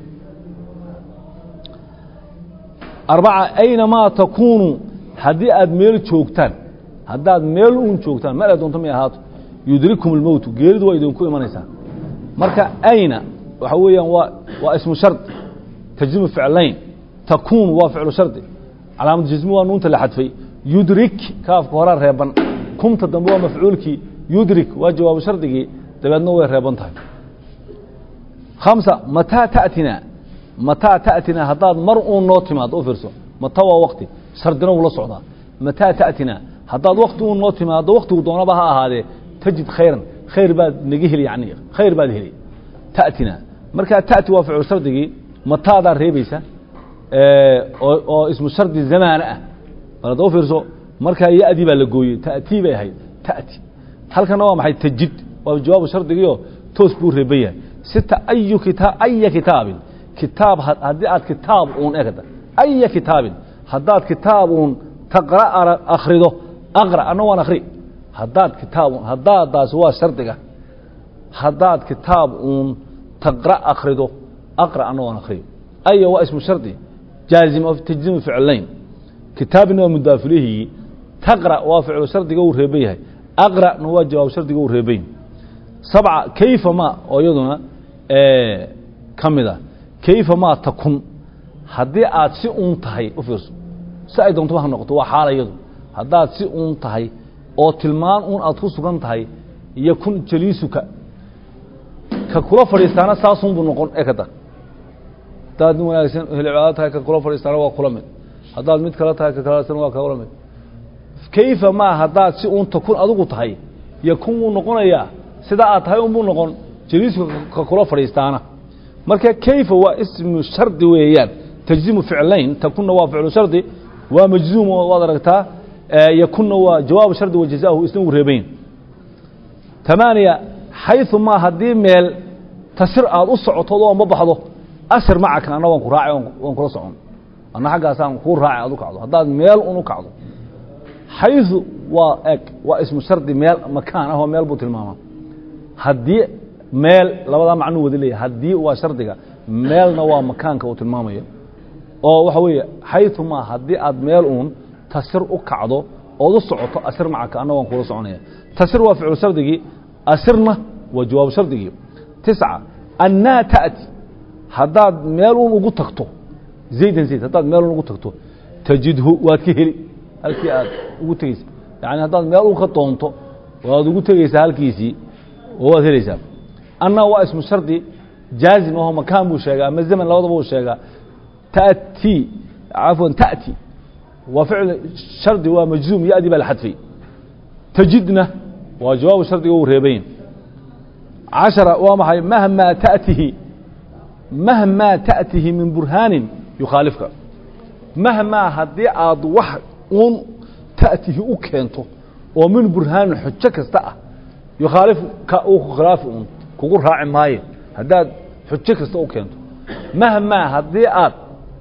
[SPEAKER 1] arbaca aynamaa takuunuu haddii aad meel joogtaan haddaad meel uun joogtaan meel ay doonto may ahaato yudrikum اlmowtu geeridu waa idinku imanaysaa marka ayna waxa weeyaan waa waa ismu shard tajzimu ficlayn takuunu waa ficlu shardi calaamad jismi waa nuunta la xadfay yudrik kaafka horaa reeban kumta dambe waa mafcuulkii yudrik waa jawaabu shardigii dabeedna way reeban tahay hamsa mataa taأtina mataa taأtina haddaad mar uun noo timaado u fiirso mata waa wakti shardina wuu la socdaa mataa taأtina haddaad wakti uun noo timaado waktigu doonaba ha ahaadee tajid khayran khayr baad naga heli yani khayr baad heli taأtina markaa taأti waa ficlu shardigii mataadaa reebaysa oo oo ismu shardi zamaana ah bal hadda u fiirso markaa ya-dii baa la gooyey ta'tii bay ahayd ta'ti halkana waa maxay tajid waa jawaabu shardigiio toos buu reeban yahay sita ayu kita aya kitaabin kitaab haddii aad kitaab uun egda aya kitaabin haddaad kitaab uun taqra akhrido aqra anna waan akhri haddaad kitaab uun haddaadaasi waa shardiga haddaad kitaab uun taqra akhrido aqra anna waan akhriyo aya waa ismu shardi jaazim oo tajzimu ficlayn kitaabina waa mudaafilihii taqra waa ficlu shardiga uu reeban yahay aqra'na waa jawaab shardiga uu reeban yahay sabca kayfa ma oo iyaduna ka mid a kayfa maa takun haddii aad si uun tahay u fiirso si ay doontoba ha noqoto waa xaalayadu haddaad si uun tahay oo tilmaan uun aad ku sugan tahay yakun jaliisuka ka kula fadhiistaana saasunbuu noqon ee kada haddaad nin wanaagsan helcibaado tahay ka kula fadhiistaana waa kula mid haddaad mid kale tahay ka kalesan waa kula mid kayfa maa haddaad si uun takun adigu tahay yakun wuu noqonayaa sidaa aad tahay unbuu noqon jaliisku ka kula fadhiistaana marka kayfa waa ismu shardi weeyaan tajzimu ficlayn takunna waa ficlu shardi waa majzuum waad aragtaa yakunna waa jawaabu shardi wa jazaahu isna uu reebayn tamaaniya xayثu maa haddii meel tasir aad u socoto oo ma baxdo asir macaka anna waan ku raacay waan kula socon anna xaggaasaan kuu raacay aad u kacdo haddaad meel un u kacdo xayثu waa eg waa ismu shardi meel makaan ah oo meel buu tilmaamaa haddii meel labadaa macnuu wada leeyahy haddii waa shardiga meelna waa makaanka uu tilmaamayo oo waxa weeye xayثu maa haddii aad meel uun tasir u kacdo ood u socoto asir macaka anna waan kula soconaya tasir waa ficlu shardigii asirna waa jawaabu shardigii tisca annaa ta'ti haddaad meel uun ugu tagto zaydan zayd haddaad meel uun ugu tagto tajidhu waad ka heli halkii aad ugu tegeysa yani haddaad meel uun ka doonto waad ugu tegeysaa halkiisii oo waad helaysaa anna waa ismu shardi jaazim aho makaan buu sheegaa ama zaman labadaba uu sheegaa ta'ti cafwan ta'ti waa ficl shardi waa majzuum yadi baa la xadfay tajidna waa jawaabu shardiga uu reebayn cashara waa maxay mahmaa ta'tihi mahmaa ta'tihi min burhaanin yukhaalifka mahmaa haddii aad wax uun ta'tihi u keento oo min burhaanin xujo kasta ah yukhaalif ka uu khilaafi uun kugu raaci maayo haddaad xujo kasta u keento mahmaa haddii aad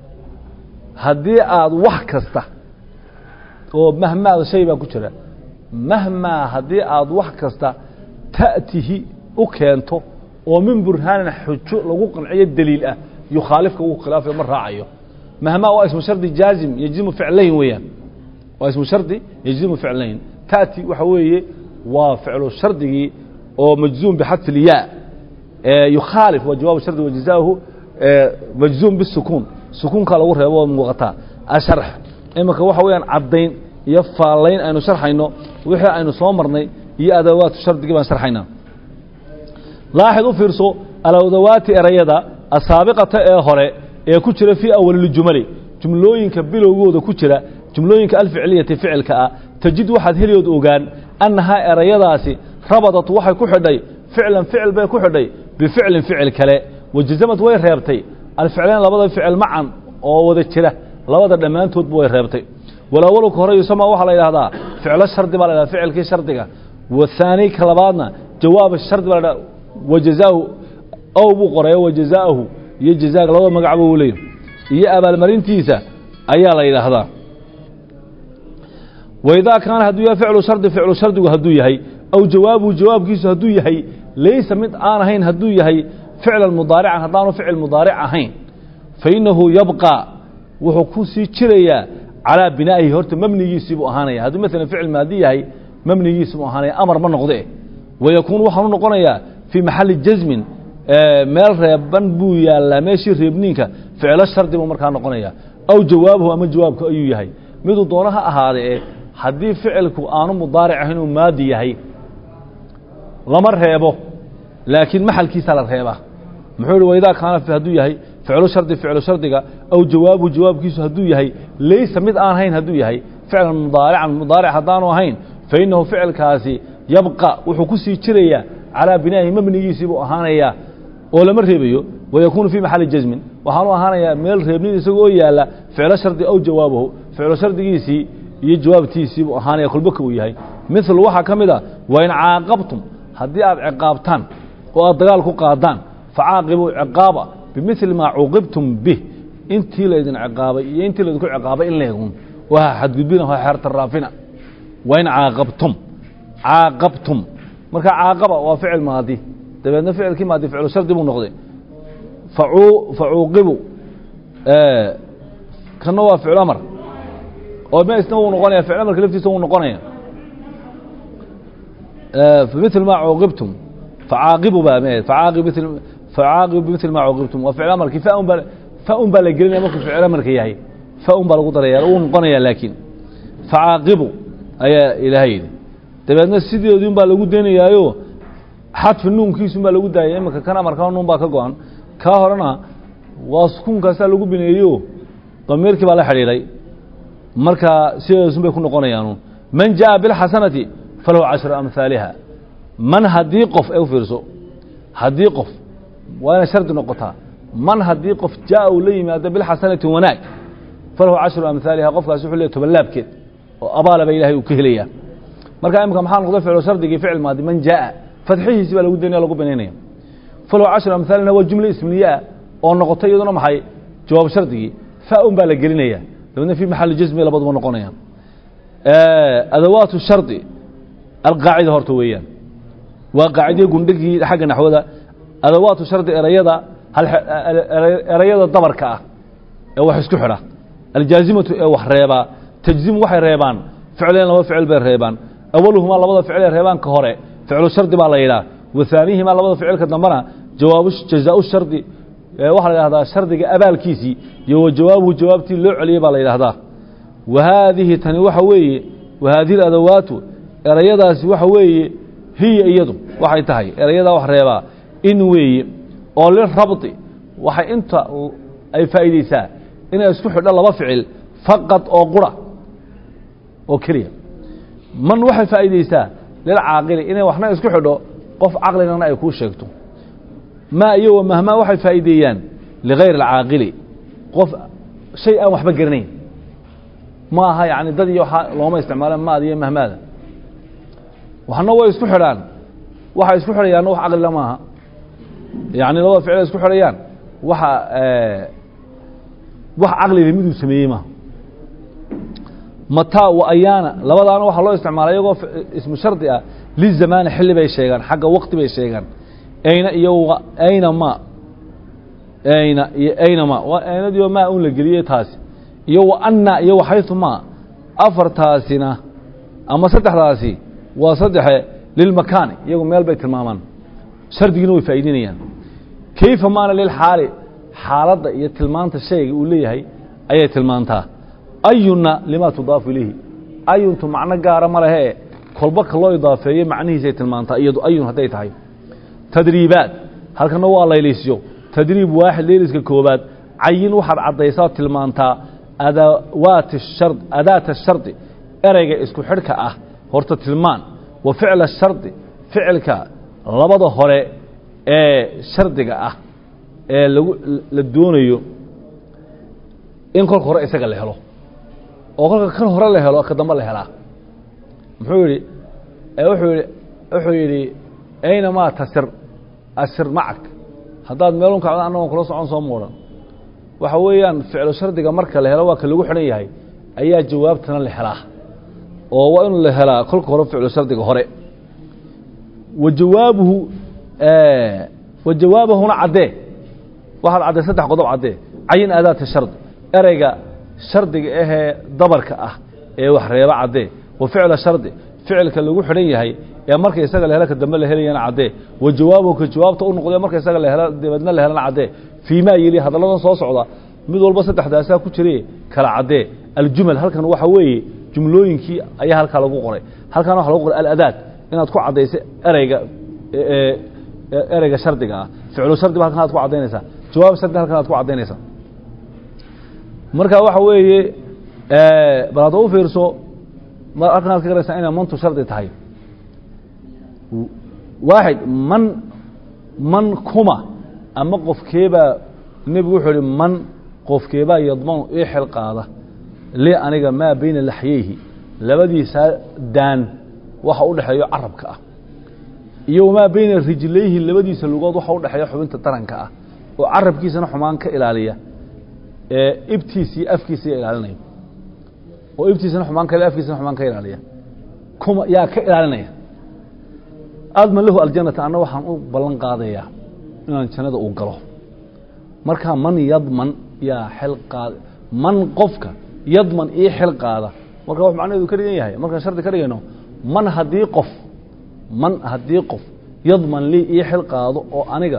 [SPEAKER 1] haddii aad wax kasta oo mahmaada shay baa ku jira mahmaa haddii aad wax kasta ta'tihi u keento oo min burhaanin xujo lagu qanciyo daliil ah yukhaalifka uu khilaafayo ma raacayo mahmaa waa ismu shardi jaazim yejzimu ficlayn weeyaan waa ismu shardi yejzimu ficlayn ta'ti waxa weeye waa ficlu shardigii oo majzuum bixadfi ilyaa yukhaalif waa jawaabu shardi wajazaahu majzuum bisukuun sukuunkaa lagu reebo oo muuqataa asharx iminka waxa weeyaan caddayn iyo faallayn aynu sharxayno wixii aynu soo marnay iyo adawaatu shardigii baan sharxaynaa laaxid u fiirso aladawaati erayada asaabiqata ee hore ee ku jira fii awaliljumali jumlooyinka bilowgooda ku jira jumlooyinka alficliyati ficilka ah tajid waxaad heliyood ogaan annahaa erayadaasi rabadat waxay ku xidhay ficlan ficil bay ku xidhay bificlin ficil kale wajazamad way reebtay alficlayn labada ficil macan oo wada jira labada dhammaantoodba way reebtay walawalka hore yusama waxaa la yidhahdaa ficlo shardi baa la yhahda ficilkii shardiga wahaani ka labaadna jawaab shardi baa la dhahda wajazaahu ow buu qoray wajazaahu iyo jazaaga labada magacba uu leeyahy iyo abaalmarintiisa ayaa la yidhaahdaa waidaa kaana hadduu yahay ficlu shardi ficlu shardigu hadduu yahay aw jawaabuhu jawaabkiisu hadduu yahay laysa mid aan ahayn hadduu yahay ficlan mudaarican haddaanu ficil mudaaric ahayn fainahu yabqى wuxuu ku sii jirayaa calىa binaa'ihi horta mebnigiisii buu ahaanaya hadduu maalan ficil maadi yahay mebnigiisi buu ahaanaya amar ma noqde wayakuun waxaanu noqonayaa fii maxali jasmin meel reeban buu yaalaa meeshii reebniinka ficlo shardi buu markaa noqonaya aw jawaabuhu ama jawaabku ayuu yahay miduu doono ha ahaadee haddii ficilku aanu mudaaric ahayn uu maadi yahay lama reebo laakiin maxalkiisaa la reebaa muxuu ihi waidaa kaana hadduu yahay ficlu shardi ficlu shardiga aw jawaabuhu jawaabkiisu hadduu yahay laysa mid aan ahayn hadduu yahay ficlan mudaarican mudaaric haddaanu ahayn fainahu ficilkaasi yabqa wuxuu ku sii jirayaa calىa binaa'ihi mebnigiisii buu ahaanayaa oo lama reebayo wayakuunu fii maxali jasmin waxaanu ahaanayaa meel reebnid isagoo yaala ficlo shardi aw jawaabahu ficlo shardigiisii iyo jawaabtiisii buu ahaanaya kolbaka uu yahay mil waxaa ka mid a wain caaqabtum haddii aad ciqaabtaan oo aad dagaal ku qaadaan facaaqibuu ciqaaba bimili maa cuuqibtum bih intii laydin ciqaabay iyo intii laydinku ciqaabay in leegun waa xadgudbina waa xeertaraafina wain caaqabtum caaqabtum marka caaqaba waa ficil maadi dabeedna ficilkii maadi ficlu shardi buu noqday facuuqibu kana waa ficlu amar oo ma isna wuu noqonaya ficl amarka laftiisa wuu noqonaya mil ma cuuqibtum facaaqibu baa m facaaqib facaaqibu bimili maa cuqibtum waa ficil amarkii faun baa faun baa la gelinaya markuu ficil amarka yahay faun baa lagu daraya uu noqonaya laakiin facaaqibu ayaa ilaahay yidhi dabeedna sideedun baa lagu daynayaayo xadfi nuunkiisun baa lagu daayay iminka kan amarkaa nuun baa ka go-an kaa horena waa sukuunkaasaa lagu bineeyo damiirkii baa la xidhiidhay markaa sideedasun bay ku noqonayaanu man jaa bilxasanati falahu cashru amhaaliha man haddii qof ee u fiirso haddii qof waa inay shardi noqotaa man haddii qof jaa uu la yimaado bilxasanati wanaag falahu cashru amhaaliha qofkaasi wuxuu leey tobanlaabkeed oo abaala ba ilahay uu ka helayaa marka imika maxaa noqday ficlo shardigii ficil maadi man jaa fadxihiisi baa lagu daynaya lagu banaynaya falahu cashru amhaalina waa jumle isminiyaa oo noqotay iyaduna maxay jawaab shardigii fa-un baa la gelinaya dabeedna fi maxali jasmi labaduba noqonayaan adawaat shardi alqaacida horta weeyaan waa qaacidii gundhigii xagga naxwada adawaatu shardi erayada erayada dabarka ah ee wax isku xidha aljaazimatu ee wax reebaa tajzimu waxay reebaan ficleen laba ficil bay reebaan awaluhumaa labada ficil ee reebaan ka hore ficlu shardi baa la yidhaha wahaanihimaa labada ficilka dambena jawaabu jazaau shardi waxaa la yidhahdaa shardiga abaalkiisii iyo wa jawaabuhu jawaabtii loo celiyey baa la yidhahdaa wa haadihi tani waxa weeye wa haadihi adawaatu erayadaasi waxa weeye hiya iyadu waxay tahay erayadaa wax reebaa in weeye oo lirabti waxay inta ay faa'iideysaa inay isku xidho laba ficil faqad oo qura oo keliya man waxay faa'iideysaa lilcaaqili inay waxna isku xidho qof caqligana ay kuu sheegto maa iyo wa mahmaa waxay faa'iideeyaan ligayr alcaaqili qof shay aan waxba garanayn ma aha yani dad iyo waaa looma isticmaalo maada iyo mahmaada waxna way isku xidhaan waxay isku xidhayaanna wax caqlila maaha yani labada ficil ay isku xidhayaan waxa wax caqlila miduu sameeyey maaha mataa wa ayaana labadaana waxaa loo isticmaala iyagoo ismu shardi ah lizamaani xilli bay sheegaan xagga waqti bay sheegaan ayna iyo ayna ma ayna iyo ayna ma waa aynadiioo maa un la geliyey taasi iyo wa anna iyo waxaytu ma afartaasina ama saddexdaasi waa saddexe lilmakaani iyagu meel bay tilmaamaan shardigiina way faa'iidinayaan kayfa maana lilxaali xaaladda iyo tilmaanta shayga uu leeyahay ayay tilmaantaa ayunna limaa tudaafu ilayhi ayuntu macno gaara ma lehee kolba ka loo idaafeeyo macnihiisay tilmaantaa iyadu ayun hadday tahay tadriibaad halkana waa layliisyo tadriib waaxid layliska koobaad cayin waxaad caddaysaa tilmaantaa adawaati shard adaata shardi ereyga isku xidhka ah horta tilmaan wa ficla shardi ficilka labada hore ee shardiga ah ee lagu la doonayo in kolka hore isaga la helo oo kolka kan hore la helo ka dambe la helaa muxuu yidhi wuxuu yidhi wuxuu yidhi aynamaa tasir asir macag haddaad meelun kacdo annagoon kula socon soo muudhan waxa weeyaan ficlo shardiga marka la helo waa ka lagu xidhan yahay ayaa jawaabtana la helaa oo waa inu la helaa kolka hore ficlo shardiga hore wa jawaabuhu wa jawaabahuna caddee waxaad caddee saddex qodob caddee cayin aadaata shardi ereyga shardiga ahee dabarka ah ee wax reeba caddee wa ficla shardi ficilka lagu xidhan yahay ee marka isaga la helo ka dambe la helayana caddee wa jawaabuhu ka jawaabta u noqdee marka isaga la helo dabeedna la helana caddee fii maa yeli hadalladan soo socda mid walba saddexdaasaa ku jire kala caddee aljumal halkan waxa weeye jumlooyinkii ayaa halkaa lagu qoray halkan waxa lagu qoray aladaad inaad ku caddaysa ereyga ereyga shardiga ah ficlu shardi ba halkan aad ku caddaynaysaa jawaab shardi halkan aad ku caddaynaysaa marka waxa weeye bal hadda u fiirso halkan aad ka garaysaa inay mantu shardi tahay waaxid man man kuma ama qofkeebaa nebigu wuxuu ihi man qofkeebaa yadmanu ii xel qaada li aniga maa bayna laxyeyhi labadiisaa daan waxa u dhexeeyo carabka ah iyo wamaa bayna rijlayhi labadiisa lugood waxa u dhexeeya xubinta taranka ah oo carabkiisana xumaan ka ilaaliya ee ibtiisa iyo afkiisaiyo ilaalinaya oo ibtiisana xumaan ka afkiisana xumaan ka ilaaliya kuma yaa ka ilaalinaya adman lahu aljanata anna waxaan u ballan qaadayaa inaan jannada uu galo markaa man yadman yaa xel qaada man qofka yadman ii xel qaada marka wax macnaheedu ka dhigan yahay markaan shardi ka dhigayno man haddii qof man haddii qof yadman lii ii xil qaado oo aniga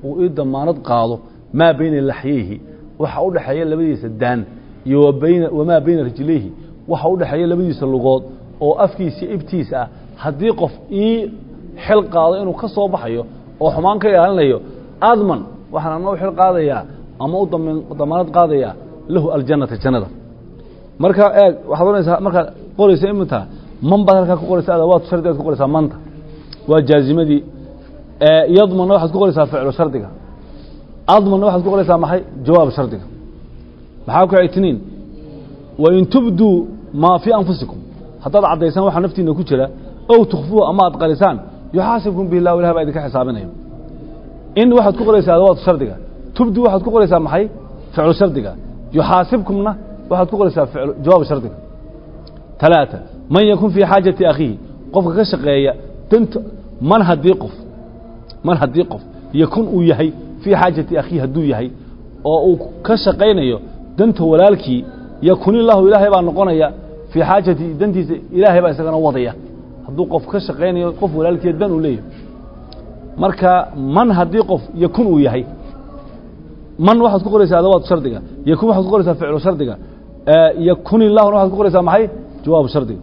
[SPEAKER 1] uu ii damaanad qaado maa bayna laxyeyhi waxa u dhexeeya labadiisa daan iyo wabayna wamaa bayna rijlayhi waxa u dhexeeya labadiisa lugood oo afkiisa ibtiisa ah haddii qof ii xil qaado inuu ka soo baxayo oo xumaan ka ilaalinayo adman waxaan ana u xil qaadayaa ama u damaanad qaadayaa lahu aljannata jannada marka eeg waxaad oranaysaa markaad qoraysa iminta man baad halkaa ku qoraysa adawaad shardigaad ku qoraysaa manta waa jaazimadii yadmanna waxaad ku qoraysaa ficlu shardiga admanna waxaad ku qoraysaa maxay jawaab shardiga maxaa ku itniin wain tubduu maa fii anfusikum haddaad caddaysaan waxaa naftiina ku jira ow tukfuuhu ama aad qarisaan yuxaasibkum bihi llah ilah baa idinka xisaabinaya in waxaad ku qoraysaa adawaad shardiga tubdu waxaad ku qoraysaa maxay ficlu shardiga yuxaasibkumna waxaad ku qoraysaa jawaab shardiga talaata man yakun fii xaajati akhiihi qofka ka shaqeeya danta man haddii qof man haddii qof yakun uu yahay fii xaajati akhiihi hadduu yahay oo uu ka shaqaynayo danta walaalkii yakun illaahu ilaahay baa noqonaya fii xaajati dantiisa ilaahay baa isagana wadaya hadduu qof ka shaqaynayo qof walaalkiiya dan uu leeyahay marka man haddii qof yakun uu yahay man waxaad ku qoraysaa adawaad shardiga yakun waxaad ku qoraysaa ficlu shardiga yakun illahuna waxaad ku qoraysaa maxay jawaabu shardiga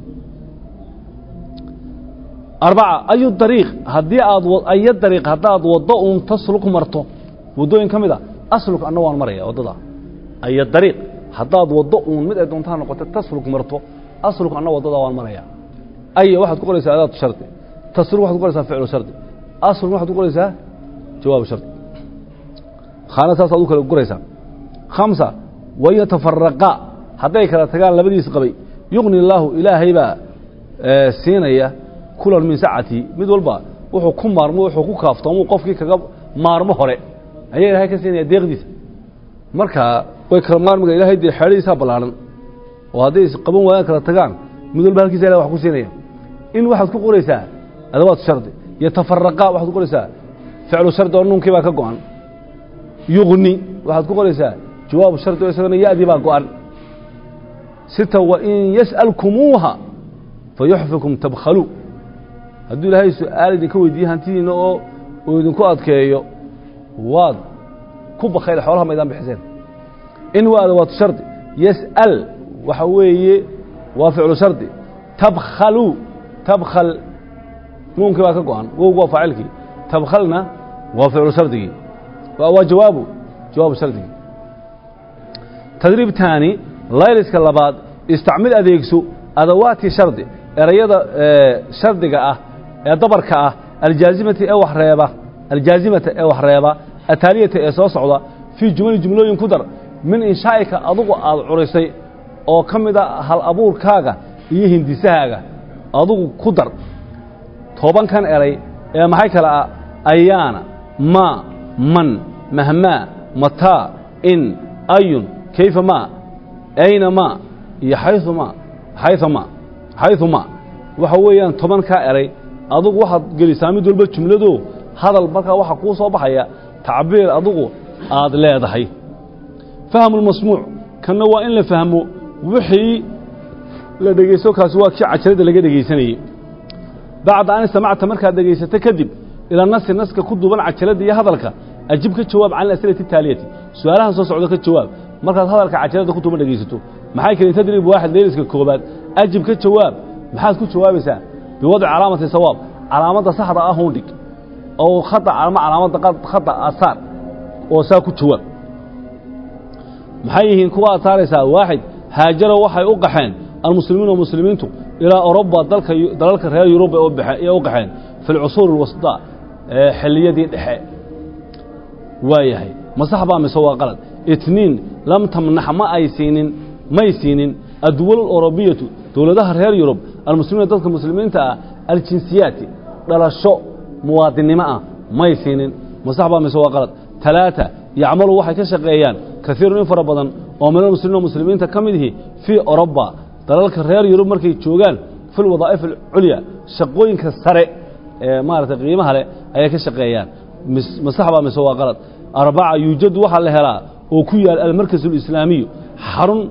[SPEAKER 1] arbaca ayu dariiq haddii aad ayo dariiq haddaad waddo uun tasluk marto waddooyin ka mid a asluk anna waan maraya waddada ayo dariiq haddaad waddo uun mid ay doontaa noqoto tasluk marto asluk anna waddada waan maraya aya waxaad ku qoraysaa adaatu shardi tasluk waxad ku qoraysaa ficlu shardi asluk waxaad ku qoraysaa jawaabu shardi khaana saas aad u kala guraysaa khamsa wain yatafaraqaa hadday kala tagaan labadiis qabay yuqni illaahu ilaahay baa siinaya kulan min sacati mid walba wuxuu ku maarmo wuxuu ku kaaftoomu qofkii kaga maarmo hore ayaa ilaahay ka siinaya deeqdiisa marka way kala maarmiga ilahay dee xeedhadiisaa ballaaran oo hadday isqaban waayaan kala tagaan mid walba halkiisa ilahay wax ku siinaya in waxaad ku qoraysaa adawaat shardi yatafaraqaa waxaad ku qoraysaa ficlu shardi oo nuunkii baa ka go-an yuqni waxaad ku qoraysaa jawaabu shardi oo isagana ya-dii baa go-an sita wain yas'alkumuuha fayuxfikum tabkhaluu hadduu ilaahay su-aal idinka weydiiye hantidiina oo uu idinku adkeeyo waad ku bakayl xoolaha maydaan bixiseen in waa adawaatu shardi yas'al waxa weeye waa ficlu shardi tabkhaluu tabkhal nuunkii baa ka go-an wowgu waa faacilkii tabkhalna waa ficlu shardigii waa jawaabu jawaabu shardigii tadriib taani layliska labaad istacmil adeegso adawaati shardi erayada shardiga ah ee dabarka ah aljaazimati ee wax reeba aljaazimata ee wax reeba ataaliyata ee soo socda fii jumali jumlooyin ku dar min inshaa'ika adugu aad curisay oo ka mid a hal abuurkaaga iyo hindisahaaga adugu ku dar tobankan eray ee maxay kale ah ayaana maa man mahmaa mataa in ayun kayfa maa ayna maa iyo xayu maa xayu maa xayu maa waxa weeyaan tobankaa eray adugu waxaad gelisaa mid walba jumlado hadal markaa waxaa kuu soo baxaya tacbiir adugu aad leedahay fahmu lmasmuuc kanna waa in la fahmo wixii la dhegaysto kaasi waa kii cajalada laga dhegaysanayey bacda an istamacta markaad dhegaysato kadib ilaa nasi naska ku duuban cajalada iyo hadalka ajib ka jawaab can asilati taaliyati su-aalahan soo socdo ka jawaab markaad hadalka cajalada ku duuban dhegaysato maxay keli tadrib waaxid leeliska koobaad ajib ka jawaab maxaad ku jawaabaysaa biwadci calaamati sawaab calaamadda saxda ah hundhig oo khata ama calaamadda khata asaar oo saa ku jawaab maxay yihiin kuwa aad saaraysaa waaxid haajaro waxay u qaxeen almuslimiin muslimiintu ilaa oroba dalka dalalka reer yurub ee u qaxeen fi lcusuur اlwasطa xilliyadii dhexe waayahay ma sax baa mise waa qalad itniin lam tamnax ma ay siinin may siinin adduwal orobiyatu dowladaha reer yurub almuslimiina dadka muslimiinta ah aljinsiyaati dhalasho muwaadinnimo ah may siinin ma sax baa mise waa qalad talaata yacmalu waxay ka shaqeeyaan kaiirun in fara badan oo min almuslimiina muslimiinta ka mid ihi fii oroba dalalka reer yurub markay joogaan fi lwadaa'if alculya shaqooyinka sare ee maarata qiimaha leh ayay ka shaqeeyaan ma sax baa mise waa qalad arbaca yuujadu waxaa la helaa oo ku yaal almarkas alislaamiyu xarun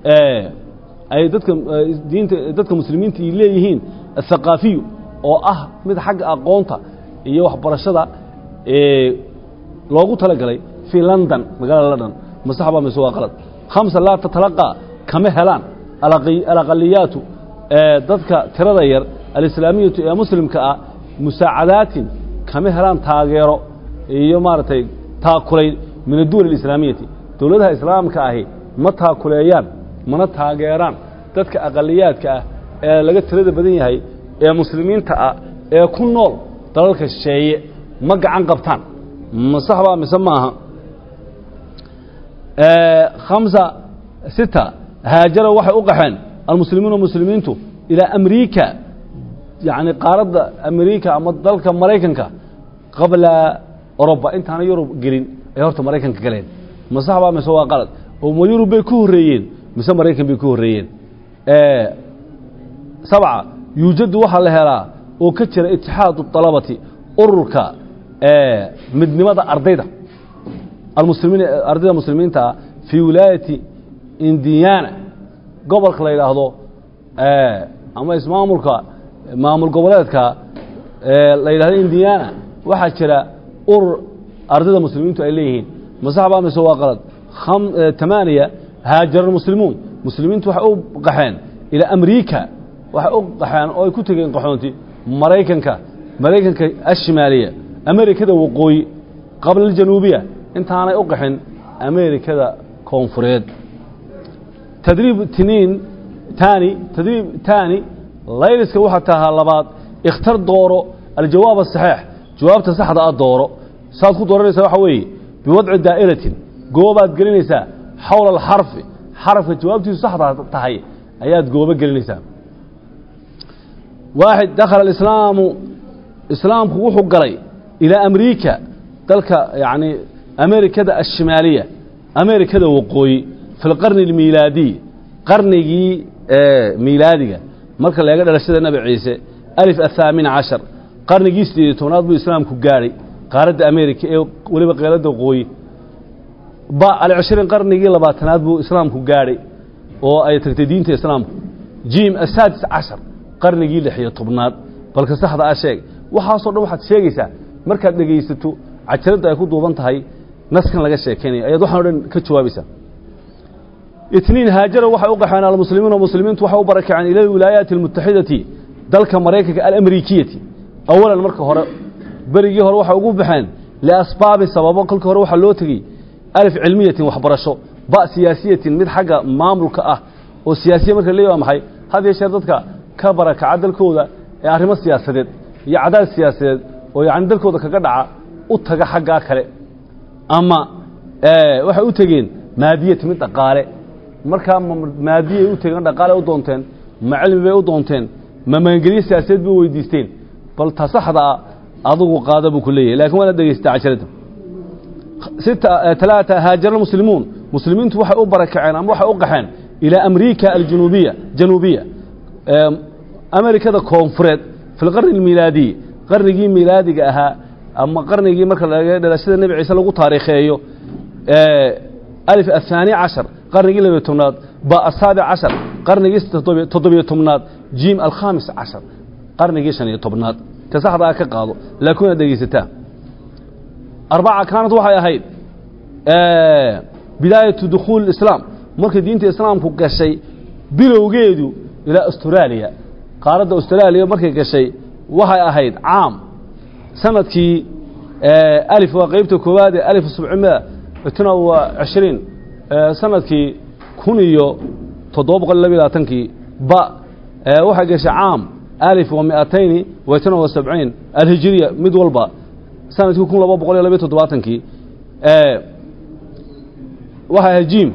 [SPEAKER 1] ay dadka diinta dadka muslimiinta ay leeyihiin athaqaafiyu oo ah mid xagga aqoonta iyo waxbarashada loogu talagalay fii london magaalada london ma sax baa mise waa qalad khamsa laa tatalaqaa kama helaan alaqi- alaqaliyaatu ee dadka tirada yar alislaamiyatu ee muslimka ah musaacadaatin kama helaan taageero iyo maaragtay taakulayn min adduwal alislaamiyati dowladaha islaamka ahi ma taakuleeyaan mana taageeraan dadka aqaliyaadka ah ee laga tirada badan yahay ee muslimiinta ah ee ku nool dalalka shisheeye ma gacan qabtaan ma sax baa mise maaha khamsa sita haajara waxay u qaxeen almuslimuuna muslimiintu ilaa amriika yacni qaaradda amriika ama dalka maraykanka qabla oroba intaana yurub gelin ay horta maraykanka galeen ma sax baa mise waa qalad oo ma yurub bay ku horreeyeen mise maraykan bay ku horreeyeen sabca yuujadu waxaa la helaa oo ka jira itixaadu طalabati ururka midnimada ardayda almuslimiin ardayda muslimiinta ah fii wilaayati indiana gobolka la yidhaahdo ama ismaamulka maamul goboleedka la yidhahdo indiana waxaa jira urur ardayda muslimiintu ay leeyihiin masax baa mise waa qalad tamaaniya haajara muslimuun muslimiintu waxay u qaxeen ilaa amriika waxay u qaxeen oo ay ku tegeen qaxoonti maraykanka maraykanka ashimaaliya amerikada waqooyi qabla aljanuubiya intaanay u qaxin amerikada koonfureed tadriib tiniin taani tadriib taani layliska waxaa tahaa labaad ikhtar dooro aljawaab asaxiix jawaabta saxda ah dooro saad ku dooranaysaa waxaa weeye biwadci daa'iratin goobaad gelinaysaa xawla alxarfi xarafka jawaabtiisu saxda tahay ayaad goobo gelinaysaa waaxid dakhala alislaamu islaamku wuxuu galay ilaa amriika dalka yacni amerikada ashimaaliya amerikada waqooyi fi lqarni almiilaadiy qarnigii miilaadiga marka laga dhalashada nebi ciise alif athaamin cashar qarnigii sideed iyo tobnaad buu islaamku gaadhay qaaradda amerika ee weliba qeeladda waqooyi ba alcishriin qarnigii labaatanaad buu islaamku gaadhay oo ay tagtay diinta islaamku jim asaadis cashar qarnigii lix iyo tobnaad balka saxda ah sheeg waxaasoo dhan waxaad sheegaysaa markaad dhegaysato cajaradda ay ku duuban tahay naskan laga sheekaynayo ayaad waxaan o dhan ka jawaabaysaa itniin haajara waxay u qaxeen almuslimiina muslimiintu waxay u barakaceen ila alwilaayaati almutaxidati dalka maraykanka alamrikiyati awalan marka hore berigii hore waxay ugu baxeen liasbaabin sababo kolkii hore waxaa loo tegey alif cilmiyatin waxbarasho ba siyaasiyatin mid xagga maamulka ah oo siyaasiya marka leey waa maxay had iyo sheer dadka ka barakaca dalkooda ee arrimo siyaasadeed iyo cadaad siyaasadeed oo yacni dalkooda kaga dhaca u taga xaggaa kale ama waxay u tegeen maadiyat mid dhaqaale markaa ma maadiyay u tegeen dhaqaale u doonteen ma cilmi bay u doonteen ma magangelyo siyaasadeed bay weydiisteen bal ta saxda ah adugu qaada buu ku leeyahay lakin waana dhegaystaa casharadda sita talaata haajara almuslimuun muslimiintu waxay u barakaceen ama waxay u qaxeen ilaa amriika aljanuubiya januubiya amerikada koonfureed fi lqarni almiilaadiy qarnigii miilaadiga ahaa ama qarnigii marka laga dhalashada nebi ciise lagu taariikheeyo alif aلثaani cashar qarnigii labiyo tobnaad ba asaabic cashar qarnigii toddobiyo tobnaad jim alkhamis cashar qarnigii shan iyo tobnaad ta saxdaa ka qaado laakiin inaad dhegaysataa arbaca kaanad waxay ahayd bidaayatu dukhuuli islaam markay diinta islaamku gashay bilowgeedu ilaa austraaliya qaaradda austraaliya markay gashay waxay ahayd caam sanadkii alif waa qeybta koowaad ee alif sabcimia itna waa cishriin sanadkii kun iyo toddoba boqol iyo labiyo labaatankii ba waxay gashay caam alif wa miatayni wa itna wa sabciin alhijiriya mid walba sanadkii kun laba boqol iyo labiyo toddobaatankii waxay ahayd jim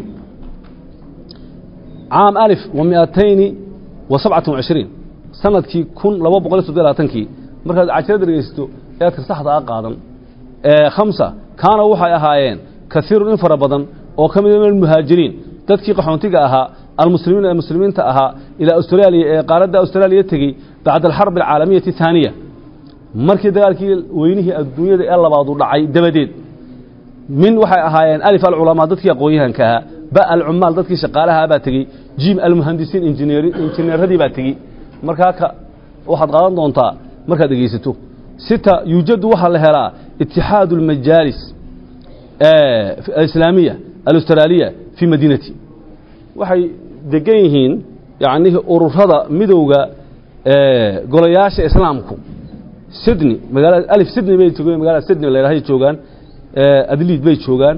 [SPEAKER 1] caam alif wa miatayni wa sabcatan wa cishriin sanadkii kun laba boqol iyo toddobiyo labaatankii markaad cajalada dhegaysato eadka saxda a qaadan khamsa kaana waxay ahaayeen kaiirun in fara badan oo ka mid min almuhaajiriin dadkii qaxoontiga ahaa almuslimiin ee muslimiinta ahaa ilaa austraaliya ee qaaradda austraaliya tegey bacda alxarbi alcaalamiyati ahaaniya markii dagaalkii weynihii adduunyada ee labaadu dhacay dabadeed min waxay ahaayeen alif alculamaa dadkii aqoon-yahanka ahaa ba alcumaal dadkii shaqaalaha baa tegey jim almuhandisiin injineeradii baa tegey markaa ka waxaad qaadan doontaa markaad dhegaysato sita yuujadu waxaa la helaa itixaadu اlmajaalis
[SPEAKER 2] alislaamiya alustraaliya fii madiinati waxay degan yihiin yacnihii ururada midowga golayaasha islaamku sydney magaalada alif sydney bay joogaan magaalada sydney la yidhahdo joogaan adliid bay joogaan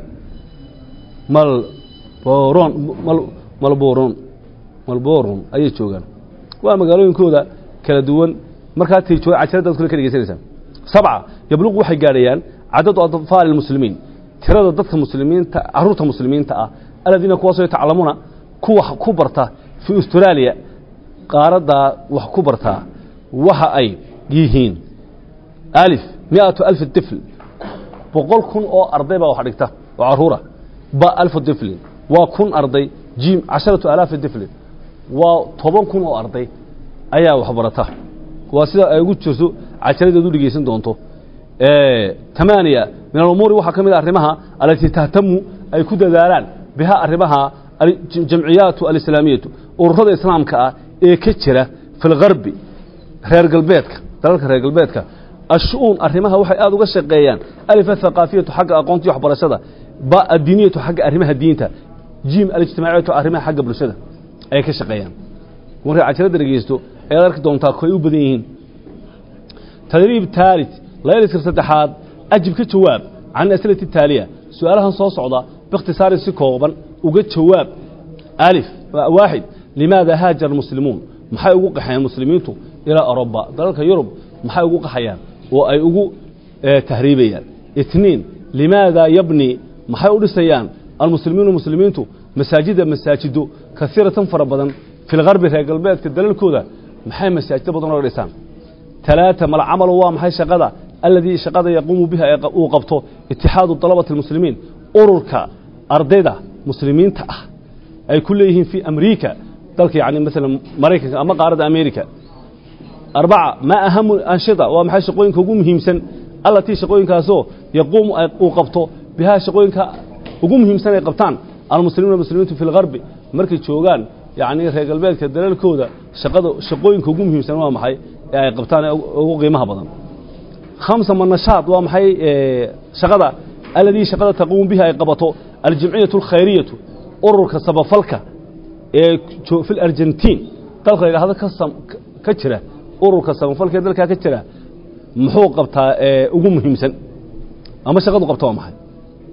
[SPEAKER 2] malboron mal malboron malboron ayay joogaan waa magaalooyinkooda kala duwan markaa tay jooga cajaladaad kule ka dhegeysanaysaa sabca yabluqu waxay gaadhayaan cadadu atfaali lmuslimiin tirada dadka muslimiinta caruurta muslimiinta ah aladiina kuwaasoo yatacalamuuna kuwa ku barta fii austraaliya qaaraddaa wax ku bartaa waxa ay yihiin alif miatu alfi tifl boqol kun oo arday baa wax dhigta oo caruura ba alfu tiflin waa kun arday jim casharatu alaafi tiflin waa toban kun oo arday ayaa wax barata waa sida ay ugu jirto cajaladeed u dhegeysan doonto tamaaniya min alumuuri waxaa ka mid a arrimaha alatii tahtamu ay ku dadaalaan biha arrimaha jamciyaatu alislaamiyatu ururada islaamka ah ee ka jira fi lgarbi reer galbeedka dalalka reer galbeedka ashu-uun arrimaha waxay aada uga shaqeeyaan alif athaqaafiyatu xagga aqoontii waxbarashada ba addiiniyatu xagga arrimaha diinta jim alijtimaaciyatu arrimaha xagga bulshada ayay ka shaqeeyaan markay cajalada dhegeysto ayaad arki doontaa koy u badan yihiin tadriib taalit layliska saddexaad ajib ka jawaab can asilati taaliya su-aalahan soo socda biikhtisaarin si kooban uga jawaab alif waaxid limaada haajar almuslimuun maxay ugu qaxayaan muslimiintu ilaa aroba dalalka yurub maxay ugu qaxayaan oo ay ugu tahriibayaan itniin limaada yabni maxay u dhisayaan almuslimiinu muslimiintu masaajida masaajido kaiiratan fara badan fi lgarbi reer galbeedka dalalkooda maxay masaajido badan oga dhisaan talaata malcamalu waa maxay shaqada aladii shaqada yaquumu biha uu qabto itixaadu dalabati اlmuslimiin ururka ardayda muslimiinta ah ay ku leeyihiin fii amriika dalka yani maala maraykanka ama qaaradda america arbaca maa ahamu anshida waa maxay shaqooyinka ugu muhiimsan allatii shaqooyinkaasoo yaquumu uu qabto bihaa shaqooyinka ugu muhiimsan ay qabtaan almuslimiina muslimiintu fi lgarbi markay joogaan yacni reer galbeedka dalalkooda shaqada shaqooyinka ugu muhiimsan waa maxay ee ay qabtaan ee ugu qiimaha badan khamsa manashaad waa maxay shaqada aladii shaqada taquumu biha ay qabato aljamciyatu alkhayriyatu ururka sabafalka ee fi argentiin dalka la yidhahdo ka jira ururka samafalka ee dalkaa ka jira muxuu qabtaa ugu muhiimsan ama shaqadu qabta waa maxay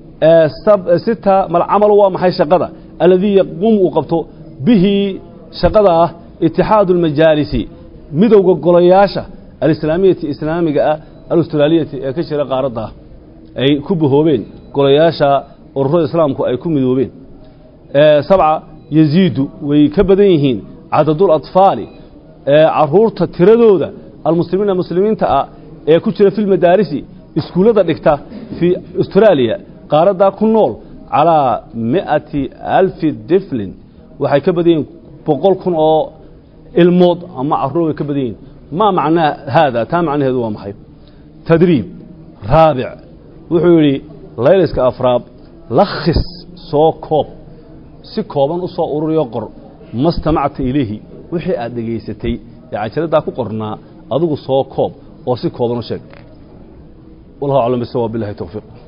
[SPEAKER 2] sita malcamalu waa maxay shaqada aladii yaquumu uu qabto bihi shaqada ah itixaadu اlmajaalisi midowga golayaasha alislaamiyati islaamiga ah alustraaliyati ee ka jira qaaradda ah ay ku bahoobeen golayaasha ururada islaamku ay ku midoobeen sabca yaziidu way ka badan yihiin cadadul atfaali caruurta tiradooda almuslimiina muslimiinta ah ee ku jira fi lmadaarisi iskuullada dhigta fii austraaliya qaaraddaa ku nool calaa mi'ati alfi diflin waxay ka badan yihiin boqol kun oo ilmood ama caruur way ka badan yihiin maa macnaa haada taa macnaheedu waa maxay tadriib raabic wuxuu yidhi layliska afraab lakhis soo koob si kooban u soo ururiyo qor ma stamacta ilayhi wixii aad dhegaysatay ee cajaladdaa ku qornaa adigu soo koob oo si kooban u sheeg wallahu aclam bisawaab billahi towfiiq